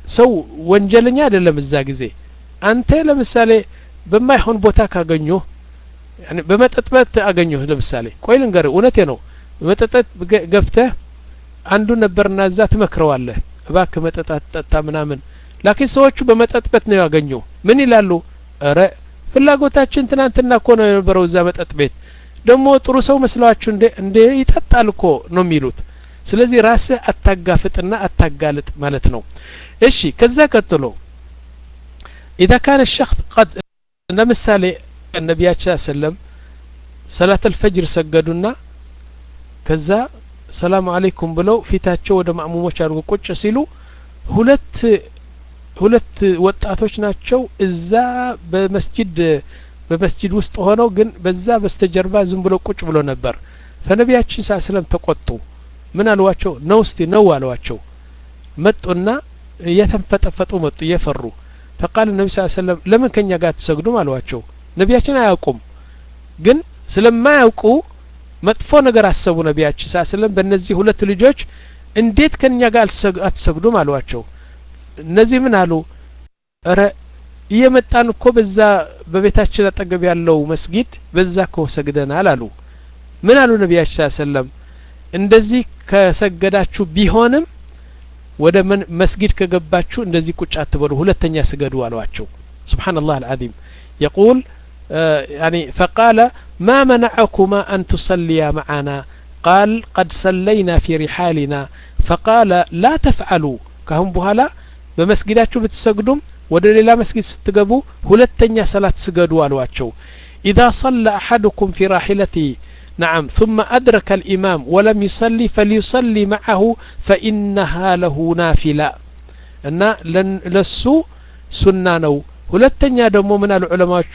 ሰው ወንጀለኛ አይደለም እዛ ጊዜ አንተ ለምሳሌ በማይሆን ቦታ ካገኙ በመጠጥ ቤት አገኘሁ ለምሳሌ ቆይ ልንገርህ እውነቴ ነው በመጠጥ ቤት ገብተህ አንዱ ነበርና እዛ ትመክረዋለህ እባክህ መጠጥ አትጠጣ ምናምን ላኪን ሰዎቹ በመጠጥ ቤት ነው ያገኙ ምን ይላሉ እረ ፍላጎታችን ትናንትና እኮ ነው የነበረው እዛ መጠጥ ቤት ደግሞ ጥሩ ሰው መስለዋችሁ እንዴ እንዴ ይጠጣል እኮ ነው የሚሉት ስለዚህ ራስህ አታጋፍጥና አታጋልጥ ማለት ነው እሺ ከዛ ቀጥሎ ኢዛ ካነ ሸክስ ቀድ ለምሳሌ ነቢያችን ሰለም ሰላት አልፈጅር ሰገዱና ከዛ ሰላም አለይኩም ብለው ፊታቸው ወደ ማእሙሞች አድርጎ ቁጭ ሲሉ ሁለት ሁለት ወጣቶች ናቸው እዛ በመስጂድ በመስጂድ ውስጥ ሆነው ግን በዛ በስተጀርባ ዝም ብሎ ቁጭ ብሎ ነበር ፈነቢያችን ሳ ስለም ተቆጡ ምን አልዋቸው ነው እስቲ ነው አልዋቸው መጡና እየተንፈጠፈጡ መጡ እየፈሩ ፈቃል ነቢ ስ ሰለም ለምን ከኛ ጋር አትሰግዱም አልዋቸው ነቢያችን አያውቁም ግን ስለማያውቁ መጥፎ ነገር አሰቡ ነቢያችን ሳ ስለም በእነዚህ ሁለት ልጆች እንዴት ከኛ ጋር አትሰግዱም አሏቸው እነዚህ ምን አሉ እረ እየመጣን እኮ በዛ በቤታችን አጠገብ ያለው መስጊድ በዛ እኮ ሰግደናል አሉ ምን አሉ ነቢያችን ሳ ሰለም እንደዚህ ከሰገዳችሁ ቢሆንም ወደ መስጊድ ከገባችሁ እንደዚህ ቁጭ አትበሉ ሁለተኛ ስገዱ አሏቸው سبحان الله العظيم يقول آه يعني فقال ما منعكما أن تصليا معنا قال قد صلينا في رحالنا فقال لا تفعلوا كهم بهلا بمسجداتشو بتسجدم ወደ ሌላ መስጊድ ስትገቡ ሁለተኛ ሰላት ስገዱ አሏቸው إذا صلى أحدكم في راحلته نعم ثم أدرك الإمام ولم يصلي فليصلي معه فإنها له نافلة እና ለሱ ሱና ነው ሁለተኛ ደግሞ ምን አሉ ዑለማዎቹ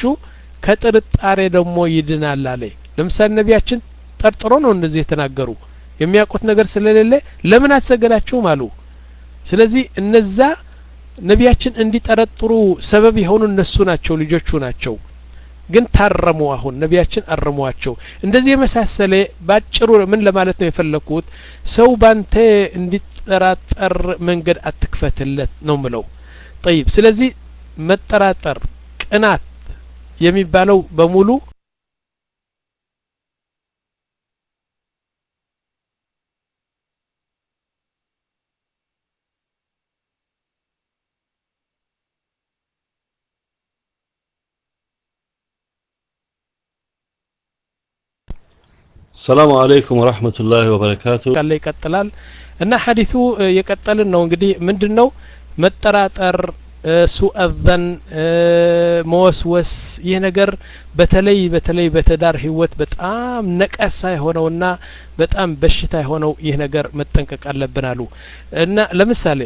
ከጥርጣሬ ደግሞ ይድናል አለ ለምሳሌ ነቢያችን ጠርጥሮ ነው እንደዚህ የተናገሩ የሚያውቁት ነገር ስለሌለ ለምን አትሰገዳችሁም አሉ ስለዚህ እነዛ ነቢያችን እንዲጠረጥሩ ሰበብ የሆኑ እነሱ ናቸው ልጆቹ ናቸው ግን ታረሙ አሁን ነቢያችን አረሟቸው እንደዚህ የመሳሰለ ባጭሩ ምን ለማለት ነው የፈለኩት ሰው ባንተ እንዲጠራጠር መንገድ አትክፈትለት ነው ምለው ጠይብ ስለዚህ መጠራጠር ቅናት የሚባለው በሙሉ ሰላሙ አለይኩም ወራህመቱላሂ ወበረካቱ ቃል ይቀጥላል እና ሐዲሱ የቀጠልን ነው እንግዲህ ምንድን ነው መጠራጠር ሱአዘን መወስወስ ይህ ነገር በተለይ በተለይ በትዳር ህይወት በጣም ነቀሳ የሆነውና በጣም በሽታ የሆነው ይህ ነገር መጠንቀቅ አለብን አሉ እና ለምሳሌ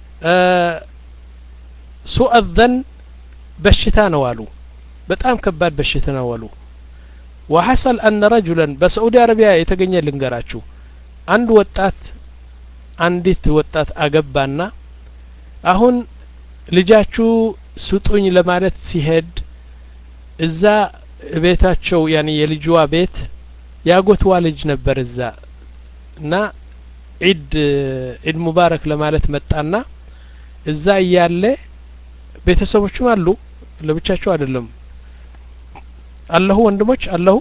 ሱአዘን በሽታ ነው አሉ በጣም ከባድ በሽታ ነው አሉ وحصل أن رجلا بسعودي عربيا የተገኘ ልንገራችሁ አንድ ወጣት አንዲት ወጣት አገባና አሁን ልጃችሁ ስጡኝ ለማለት ሲሄድ እዛ ቤታቸው ያኒ የልጅዋ ቤት ያጎትዋ ልጅ ነበር እዛ እና ዒድ ዒድ ሙባረክ ለማለት መጣና እዛ እያለ ቤተሰቦችም አሉ ለብቻቸው አይደለም አለሁ ወንድሞች አለሁ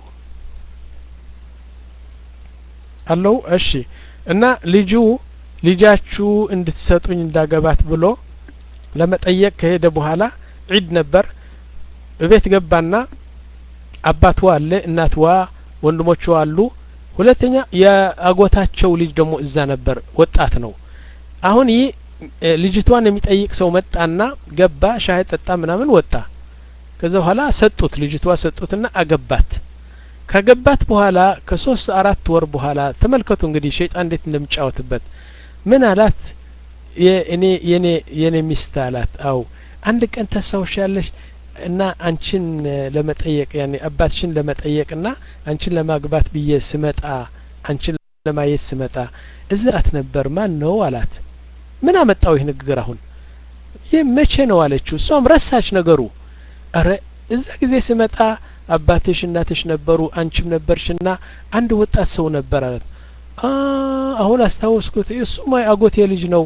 አለሁ እሺ እና ልጁ ልጃችሁ እንድትሰጡኝ እንዳገባት ብሎ ለመጠየቅ ከሄደ በኋላ ዒድ ነበር እቤት ገባና አባትዋ አለ እናትዋ ወንድሞቿ አሉ ሁለተኛ የአጎታቸው ልጅ ደግሞ እዛ ነበር ወጣት ነው አሁን ይህ ልጅቷን የሚጠይቅ ሰው መጣና ገባ ሻይ ጠጣ ምናምን ወጣ ከዛ በኋላ ሰጡት ልጅቷ ሰጡትና አገባት ካገባት በኋላ ከሶስት አራት ወር በኋላ ተመልከቱ እንግዲህ ሸይጣን እንዴት እንደሚጫወትበት ምን አላት የእኔ የኔ የኔ ሚስት አላት አው አንድ ቀን ታስታውሻለሽ እና አንቺን ለመጠየቅ ያኔ አባትሽን ለመጠየቅና አንቺን ለማግባት ብዬ ስመጣ አንቺን ለማየት ስመጣ እዛት ነበር ማን ነው አላት ምን አመጣው ይህ ንግግር አሁን ይህ መቼ ነው አለችው እሷም ረሳች ነገሩ አረ እዛ ጊዜ ስመጣ አባትሽ እናትሽ ነበሩ አንቺም ነበርሽና አንድ ወጣት ሰው ነበር አላት አሁን አስታወስኩት እሱማ አጎቴ ልጅ ነው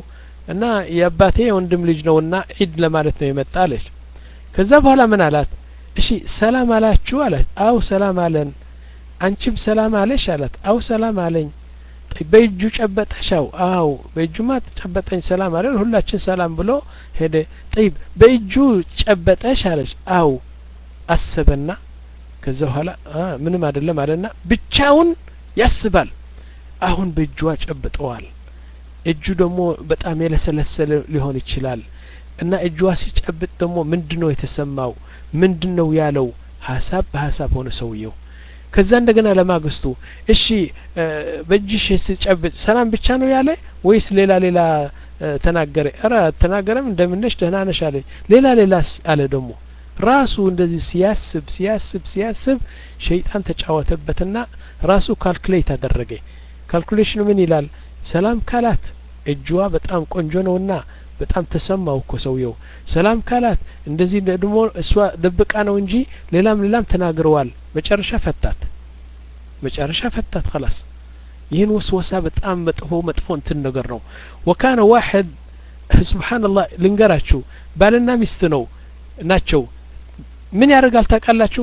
እና የአባቴ የወንድም ልጅ ነውና ዒድ ለማለት ነው የመጣ አለች ከዛ በኋላ ምን አላት እሺ ሰላም አላችሁ አላት አው ሰላም አለን አንቺም ሰላም አለሽ አላት አው ሰላም አለኝ በእጁ ጨበጠሻው አው በእጁማ ጨበጠኝ ሰላም አለ ሁላችን ሰላም ብሎ ሄደ ጠይብ በእጁ ጨበጠሽ አለች አው አሰበና ከዛ በኋላ ምንም አይደለም አለና ብቻውን ያስባል አሁን በእጇ ጨብጠዋል እጁ ደግሞ በጣም የለሰለሰለ ሊሆን ይችላል እና እጇ ሲጨብጥ ደግሞ ምንድን ነው የተሰማው ምንድን ነው ያለው ሀሳብ በሀሳብ ሆነ ሰውየው ከዛ እንደገና ለማግስቱ እሺ በእጅሽ ስጨብጥ ሰላም ብቻ ነው ያለ ወይስ ሌላ ሌላ ተናገረ ኧረ ተናገረም እንደምነሽ ደህና ነሽ አለ ሌላ ሌላስ አለ ደግሞ ራሱ እንደዚህ ሲያስብ ሲያስብ ሲያስብ ሸይጣን ተጫወተበትና ራሱ ካልኩሌት አደረገ ካልኩሌሽኑ ምን ይላል ሰላም ካላት እጅዋ በጣም ቆንጆ ነውና በጣም ተሰማው እኮ ሰውየው ሰላም ካላት እንደዚህ ደግሞ እሷ ደብቃ ነው እንጂ ሌላም ሌላም ተናግረዋል መጨረሻ ፈታት መጨረሻ ፈታት خلاص ይህን ወስወሳ በጣም መጥፎ መጥፎ እንትን ነገር ነው ወካነ ዋሕድ ስብሓንላህ ልንገራችሁ ባልና ሚስት ነው ናቸው ምን ያደርጋል ታውቃላችሁ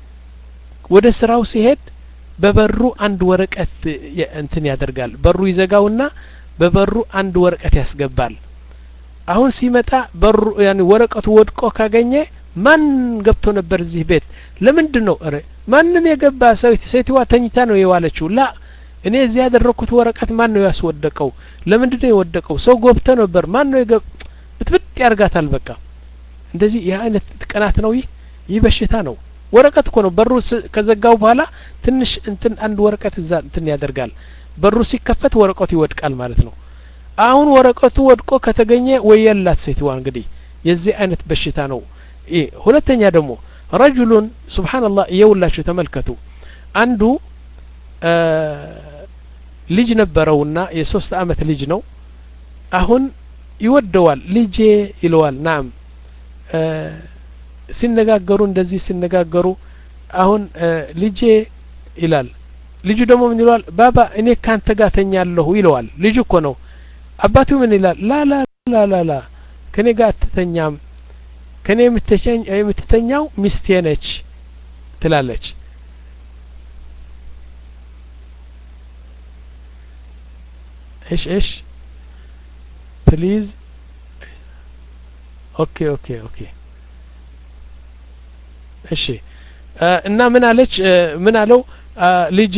ወደ ስራው ሲሄድ በበሩ አንድ ወረቀት እንትን ያደርጋል በሩ ይዘጋውና በበሩ አንድ ወረቀት ያስገባል አሁን ሲመጣ በሩ ያን ወረቀቱ ወድቆ ካገኘ ማን ገብቶ ነበር እዚህ ቤት ለምንድን ነው እረ ማንም የገባ ሰው ሴትዋ ተኝታ ነው የዋለችው ላ እኔ እዚህ ያደረኩት ወረቀት ማን ነው ያስወደቀው ለምንድን ነው የወደቀው ሰው ገብቶ ነበር ማን ነው የገብ ብትብጥ ያርጋታል በቃ እንደዚህ ይህ አይነት ቅናት ነው ይህ ይህ በሽታ ነው ወረቀት እኮ ነው በሩ ከዘጋው በኋላ ትንሽ እንትን አንድ ወረቀት እዛ እንትን ያደርጋል በሩ ሲከፈት ወረቀቱ ይወድቃል ማለት ነው አሁን ወረቀቱ ወድቆ ከተገኘ ወየላት ሴትዋ እንግዲህ የዚህ አይነት በሽታ ነው ይህ ሁለተኛ ደግሞ ረጁሉን ስብሓንላህ እየውላችሁ ተመልከቱ አንዱ ልጅ ነበረውና የሶስት አመት ልጅ ነው አሁን ይወደዋል ልጄ ይለዋል ናም ሲነጋገሩ እንደዚህ ሲነጋገሩ አሁን ልጄ ይላል ልጁ ደግሞ ምን ይለዋል ባባ እኔ ካንተ ጋር ተኛለሁ ይለዋል ልጁ እኮ ነው አባቱ ምን ይላል ላ ላ ላ ላ ላ ከኔ ጋር አትተኛም ከኔ የምትተኛው ሚስቴ ነች ትላለች እሽ እሽ ፕሊዝ ኦኬ ኦኬ ኦኬ እሺ እና ምን አለች ምን አለው ልጄ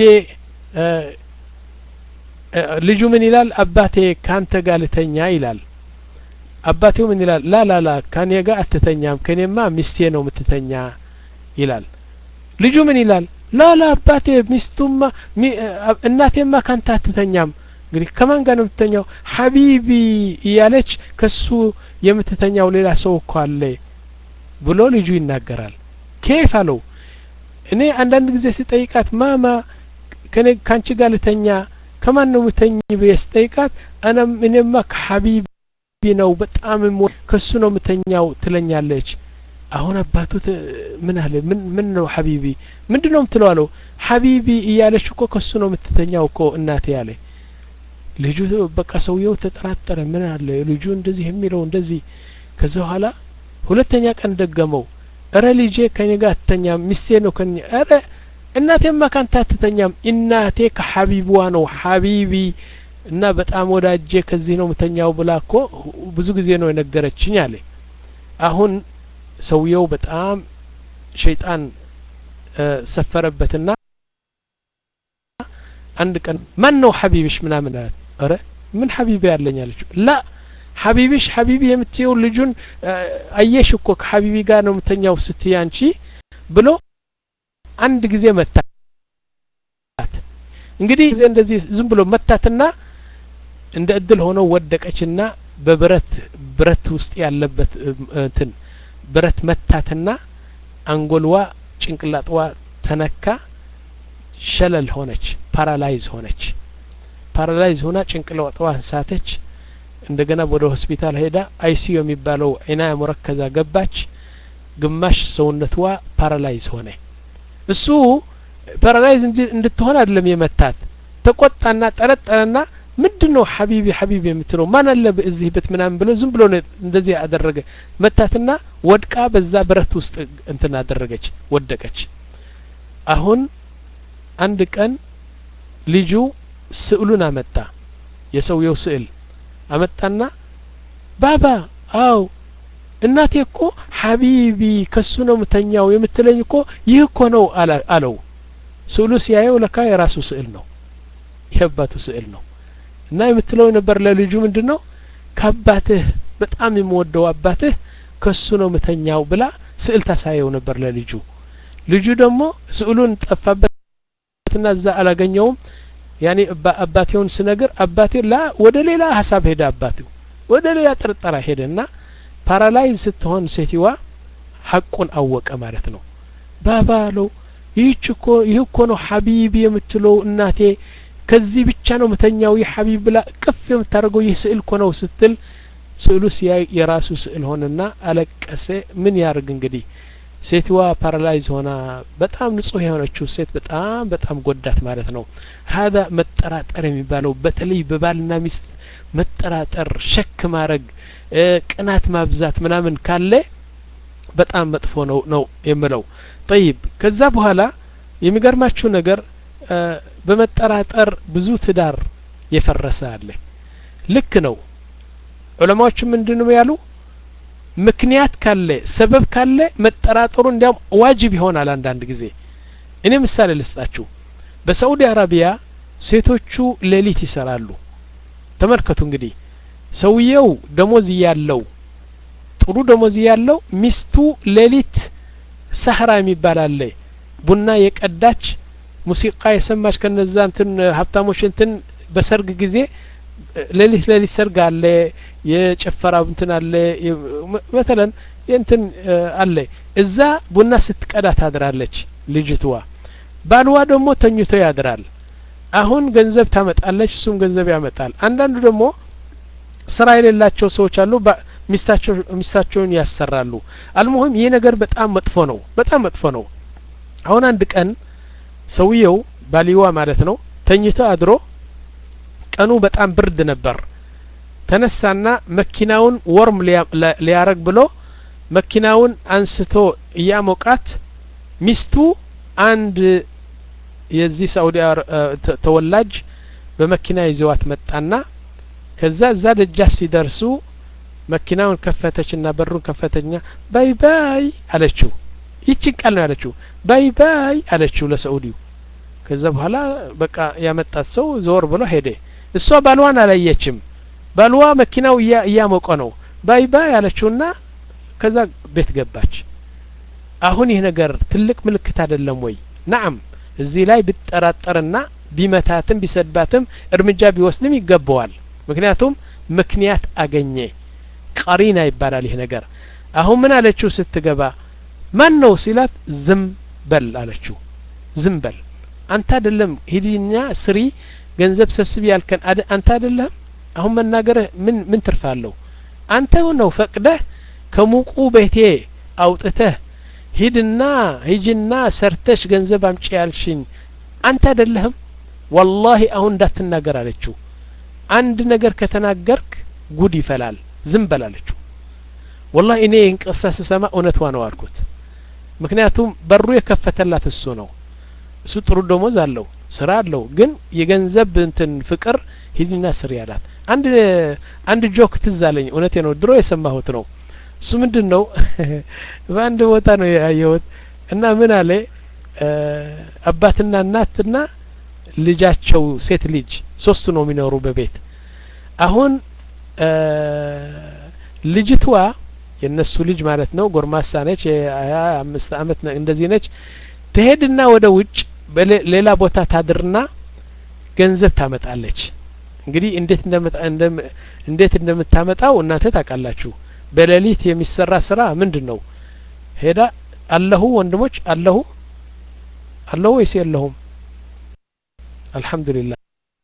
ልጁ ምን ይላል አባቴ ካንተ ጋር ልተኛ ይላል አባቴው ምን ይላል ላ ላ ላ ከኔ ጋር አትተኛም ከኔማ ሚስቴ ነው የምትተኛ ይላል ልጁ ምን ይላል ላ ላ አባቴ ሚስቱማ እናቴማ ካንተ አትተኛም እንግዲህ ከማን ጋር ነው የምትተኛው ሀቢቢ እያለች ከሱ የምትተኛው ሌላ ሰው እኮ አለ ብሎ ልጁ ይናገራል ኬፍ አለው እኔ አንዳንድ ጊዜ ስጠይቃት ማማ ከኔ ካንቺ ጋር ልተኛ ከማን ነው ምተኝ ብዬ ስጠይቃት አናም እኔማ ከሀቢቢ ነው በጣም ከሱ ነው ምተኛው ትለኛለች አሁን አባቱ ምን አለ ምን ምን ነው ሀቢቢ ምንድን ነው ምትለው አለው ሀቢቢ እያለች እኮ ከሱ ነው የምትተኛው እኮ እናቴ ያለ ልጁ በቃ ሰውየው ተጠራጠረ ምን አለ ልጁ እንደዚህ የሚለው እንደዚህ ከዛ በኋላ ሁለተኛ ቀን ደገመው እረ ልጄ ከኔ ጋር አትተኛም ሚስቴ ነው ከኛ እረ እናቴማ ካንተ አትተኛም እናቴ ከሀቢብዋ ነው ሀቢቢ እና በጣም ወዳጄ ከዚህ ነው ምተኛው ብላ እኮ ብዙ ጊዜ ነው የነገረችኝ አለ አሁን ሰውየው በጣም ሸይጣን ሰፈረበትና አንድ ቀን ማን ነው ሀቢብሽ ምናምን አላት ኧረ ምን ሀቢቢ ያለኝ አለችው ላ ሀቢብሽ ሀቢቢ የምትየው ልጁን አየሽ እኮ ከሀቢቢ ጋር ነው የምተኛው ስትይ አንቺ ብሎ አንድ ጊዜ መታት እንግዲህ ጊዜ እንደዚህ ዝም ብሎ መታትና እንደ እድል ሆኖ ወደቀችና በብረት ብረት ውስጥ ያለበት እንትን ብረት መታትና አንጎልዋ ጭንቅላጥዋ ተነካ ሸለል ሆነች ፓራላይዝ ሆነች ፓራላይዝ ሆና ጭንቅላጥዋ ሳተች እንደገና ወደ ሆስፒታል ሄዳ አይሲዩ የሚባለው ዒናያ ሙረከዛ ገባች ግማሽ ሰውነትዋ ፓራላይዝ ሆነ እሱ ፓራላይዝ እንድትሆን አይደለም የመታት ተቆጣና ጠረጠረና ምንድን ነው ሐቢቢ ሐቢቢ የምትለው ማን አለ እዚህ ቤት ምናምን ብሎ ዝም ብሎ እንደዚህ አደረገ መታትና ወድቃ በዛ ብረት ውስጥ እንትን አደረገች ወደቀች አሁን አንድ ቀን ልጁ ስዕሉን አመጣ የሰውየው ስዕል አመጣና ባባ አው እናቴ እኮ ሐቢቢ ከሱ ነው ምተኛው የምትለኝ እኮ ይህ እኮ ነው አለው ስዕሉ ሲያየው ለካ የራሱ ስዕል ነው የአባቱ ስዕል ነው እና የምትለው ነበር ለልጁ ምንድን ነው ከአባትህ በጣም የምወደው አባትህ ከሱ ነው ምተኛው ብላ ስዕል ታሳየው ነበር ለልጁ ልጁ ደግሞ ስዕሉን ጠፋበትና እዛ አላገኘውም ያኔ አባቴውን ስነግር አባቴ ላ ወደ ሌላ ሀሳብ ሄደ አባቴው ወደ ሌላ ጥርጠራ ሄደና ፓራላይዝ ስትሆን ሴትዋ ሐቁን አወቀ ማለት ነው ባባ አለው ይህች እኮ ይህ እኮ ነው ሐቢቢ የምትለው እናቴ ከዚህ ብቻ ነው ምተኛው ይህ ሐቢብ ብላ ቅፍ የምታደርገው ይህ ስዕል እኮ ነው ስትል ስዕሉ ሲያይ የራሱ ስዕል ሆነና አለቀሰ ምን ያርግ እንግዲህ ሴትዋ ፓራላይዝ ሆና በጣም ንጹህ የሆነችው ሴት በጣም በጣም ጎዳት ማለት ነው ሀዛ መጠራጠር የሚባለው በተለይ በባልና ሚስት መጠራጠር ሸክ ማድረግ ቅናት ማብዛት ምናምን ካለ በጣም መጥፎ ነው ነው የምለው ጠይብ ከዛ በኋላ የሚገርማችሁ ነገር በመጠራጠር ብዙ ትዳር የፈረሰ አለ ልክ ነው ዑለማዎች ምንድን ነው ያሉ ምክንያት ካለ ሰበብ ካለ መጠራጠሩ እንዲያውም ዋጅብ ይሆናል አንዳንድ ጊዜ እኔ ምሳሌ ልስጣችሁ በሳዑዲ አረቢያ ሴቶቹ ሌሊት ይሰራሉ ተመልከቱ እንግዲህ ሰውየው ደሞዝ እያለው ጥሩ ደሞዝ እያለው ሚስቱ ሌሊት ሳህራ የሚባል አለ ቡና የቀዳች ሙዚቃ የሰማች ከነዛ እንትን ሀብታሞች እንትን በሰርግ ጊዜ ሌሊት ሌሊት ሰርግ አለ የጨፈራ እንትን አለ መተለን እንትን አለ እዛ ቡና ስትቀዳ ታድራለች ልጅትዋ ባልዋ ደግሞ ተኝቶ ያድራል አሁን ገንዘብ ታመጣለች እሱም ገንዘብ ያመጣል አንዳንዱ ደግሞ ስራ የሌላቸው ሰዎች አሉ ሚስታቸው ሚስታቸውን ያሰራሉ አልሙሂም ይህ ነገር በጣም መጥፎ ነው በጣም መጥፎ ነው አሁን አንድ ቀን ሰውየው ባሊዋ ማለት ነው ተኝቶ አድሮ ቀኑ በጣም ብርድ ነበር ተነሳና መኪናውን ወርም ሊያረግ ብሎ መኪናውን አንስቶ እያሞቃት ሚስቱ አንድ የዚህ ሳኡዲ ተወላጅ በመኪና ይዘዋት መጣና ከዛ እዛ ደጃፍ ሲደርሱ መኪናውን ከፈተችና በሩን ከፈተችና ባይ ባይ አለችው ይችን ቃል ነው ያለችው ባይ ባይ አለችው ለሰኡዲው ከዛ በኋላ በቃ ያመጣት ሰው ዞር ብሎ ሄደ እሷ ባልዋን አላየችም ባልዋ መኪናው እያሞቀ ነው ባይ ባይ አለችውና ከዛ ቤት ገባች አሁን ይህ ነገር ትልቅ ምልክት አይደለም ወይ ናም እዚህ ላይ ብጠራጠርና ቢመታትም ቢሰድባትም እርምጃ ቢወስድም ይገባዋል ምክንያቱም ምክንያት አገኘ ቀሪና ይባላል ይህ ነገር አሁን ምን አለችው ስትገባ ማን ነው ሲላት ዝም በል አለችው ዝም በል አንተ አይደለም ሂድኛ ስሪ ገንዘብ ሰብስቢ ያልከን አንተ አይደለም አሁን መናገርህ ምን ምን ትርፋለሁ አንተ ነው ፈቅደህ ከሙቁ ቤቴ አውጥተህ ሂድና ሂጅና ሰርተሽ ገንዘብ አምጪ ያልሽኝ አንተ አይደለህም ወላሂ አሁን እንዳትናገር አለችው አንድ ነገር ከተናገርክ ጉድ ይፈላል ዝም በል አለችው ወላሂ እኔ ይህን ቅሳ ስሰማ እውነቷ ነው አልኩት ምክንያቱም በሩ የከፈተላት እሱ ነው እሱ ጥሩ ደሞዝ አለው ስራ አለው ግን የገንዘብ እንትን ፍቅር ሂድና ስሪ ያላት አንድ አንድ ጆክ ትዝ አለኝ እውነቴ ነው ድሮ የሰማሁት ነው እሱ ምንድን ነው በአንድ ቦታ ነው ያየሁት እና ምን አለ አባትና እናትና ልጃቸው ሴት ልጅ ሶስት ነው የሚኖሩ በቤት አሁን ልጅቷ የእነሱ ልጅ ማለት ነው ጎርማሳ ነች የሀያ አምስት አመት እንደዚህ ነች ትሄድና ወደ ውጭ ሌላ ቦታ ታድርና ገንዘብ ታመጣለች እንግዲህ እንዴት እንዴት እንደምታመጣው እናንተ ታውቃላችሁ በሌሊት የሚሰራ ስራ ምንድን ነው ሄዳ አለሁ ወንድሞች አለሁ አለሁ ወይስ የለሁም አልহামዱሊላህ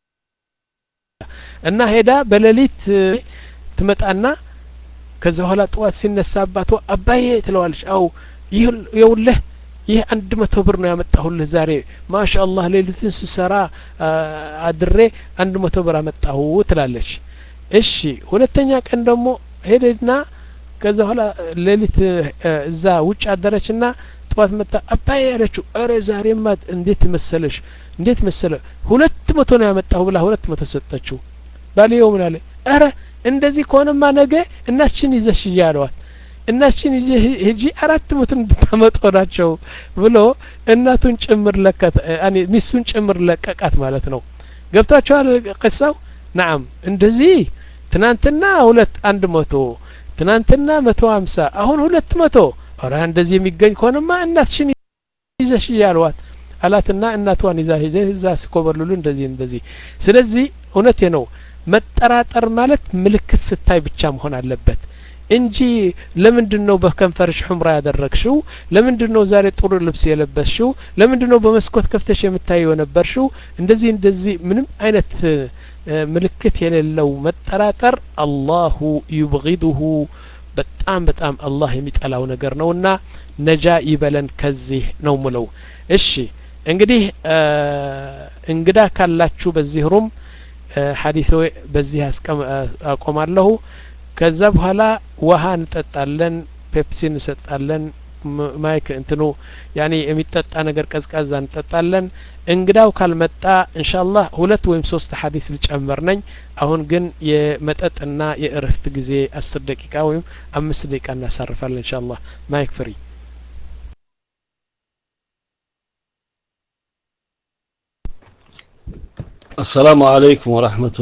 እና ሄዳ በሌሊት ትመጣና ከዛ በኋላ ጠዋት ሲነሳ አባቷ አባዬ ትለዋለች አው ይኸውልህ ይህ አንድ መቶ ብር ነው ያመጣሁልህ ዛሬ ማሻ አላህ ሌሊትን ስሰራ አድሬ አንድ መቶ ብር አመጣሁ ትላለች እሺ ሁለተኛ ቀን ደግሞ ሄደና ከዛ በኋላ ሌሊት እዛ ውጭ አደረችና ጥዋት መጣ አባዬ ያለችው እረ ዛሬማ እንዴት መሰለሽ እንዴት መሰለ ሁለት መቶ ነው ያመጣሁ ብላ ሁለት መቶ ሰጠችው ባልየው ምን አለ እረ እንደዚህ ከሆነማ ነገ እናችን ይዘሽ እያለዋት እናችን ሂጂ አራት መቶ እንድታመጡ ናቸው ብሎ እናቱን ጭምር ለከት ሚስቱን ጭምር ለቀቃት ማለት ነው ገብቷቸዋል ቅሳው ናም እንደዚህ ትናንትና ሁለት አንድ መቶ ትናንትና መቶ ሀምሳ አሁን ሁለት መቶ ኧረ እንደዚህ የሚገኝ ከሆነማ እናትሽን ይዘሽ እያልዋት አላትና እናቷን ይዛ ሄደ እዛ ሲኮበልሉ እንደዚህ እንደዚህ ስለዚህ እውነቴ ነው መጠራጠር ማለት ምልክት ስታይ ብቻ መሆን አለበት እንጂ ለምንድን ነው በከንፈርሽ ሑምራ ያደረግሽው ለምንድን ነው ዛሬ ጥሩ ልብስ የለበስሽው ለምንድን ነው በመስኮት ከፍተሽ የምታየው የነበርሽው እንደዚህ እንደዚህ ምንም አይነት ምልክት የሌለው መጠራጠር አላሁ ዩብጊዱሁ በጣም በጣም አላህ የሚጠላው ነገር ነውና ነጃ ይበለን ከዚህ ነው ምለው እሺ እንግዲህ እንግዳ ካላችሁ በዚህ ሩም ሀዲሶ በዚህ አቆማለሁ ከዛ በኋላ ውሃ እንጠጣለን ፔፕሲ እንሰጣለን ማይክ እንትኑ ያኔ የሚጠጣ ነገር ቀዝቃዛ እንጠጣለን እንግዳው ካልመጣ እንሻላህ ሁለት ወይም ሶስት ሀዲስ ልጨምር ነኝ አሁን ግን የመጠጥና የእረፍት ጊዜ አስር ደቂቃ ወይም አምስት ደቂቃ እናሳርፋለን እንሻላህ ማይክ ፍሪ السلام عليكم ورحمة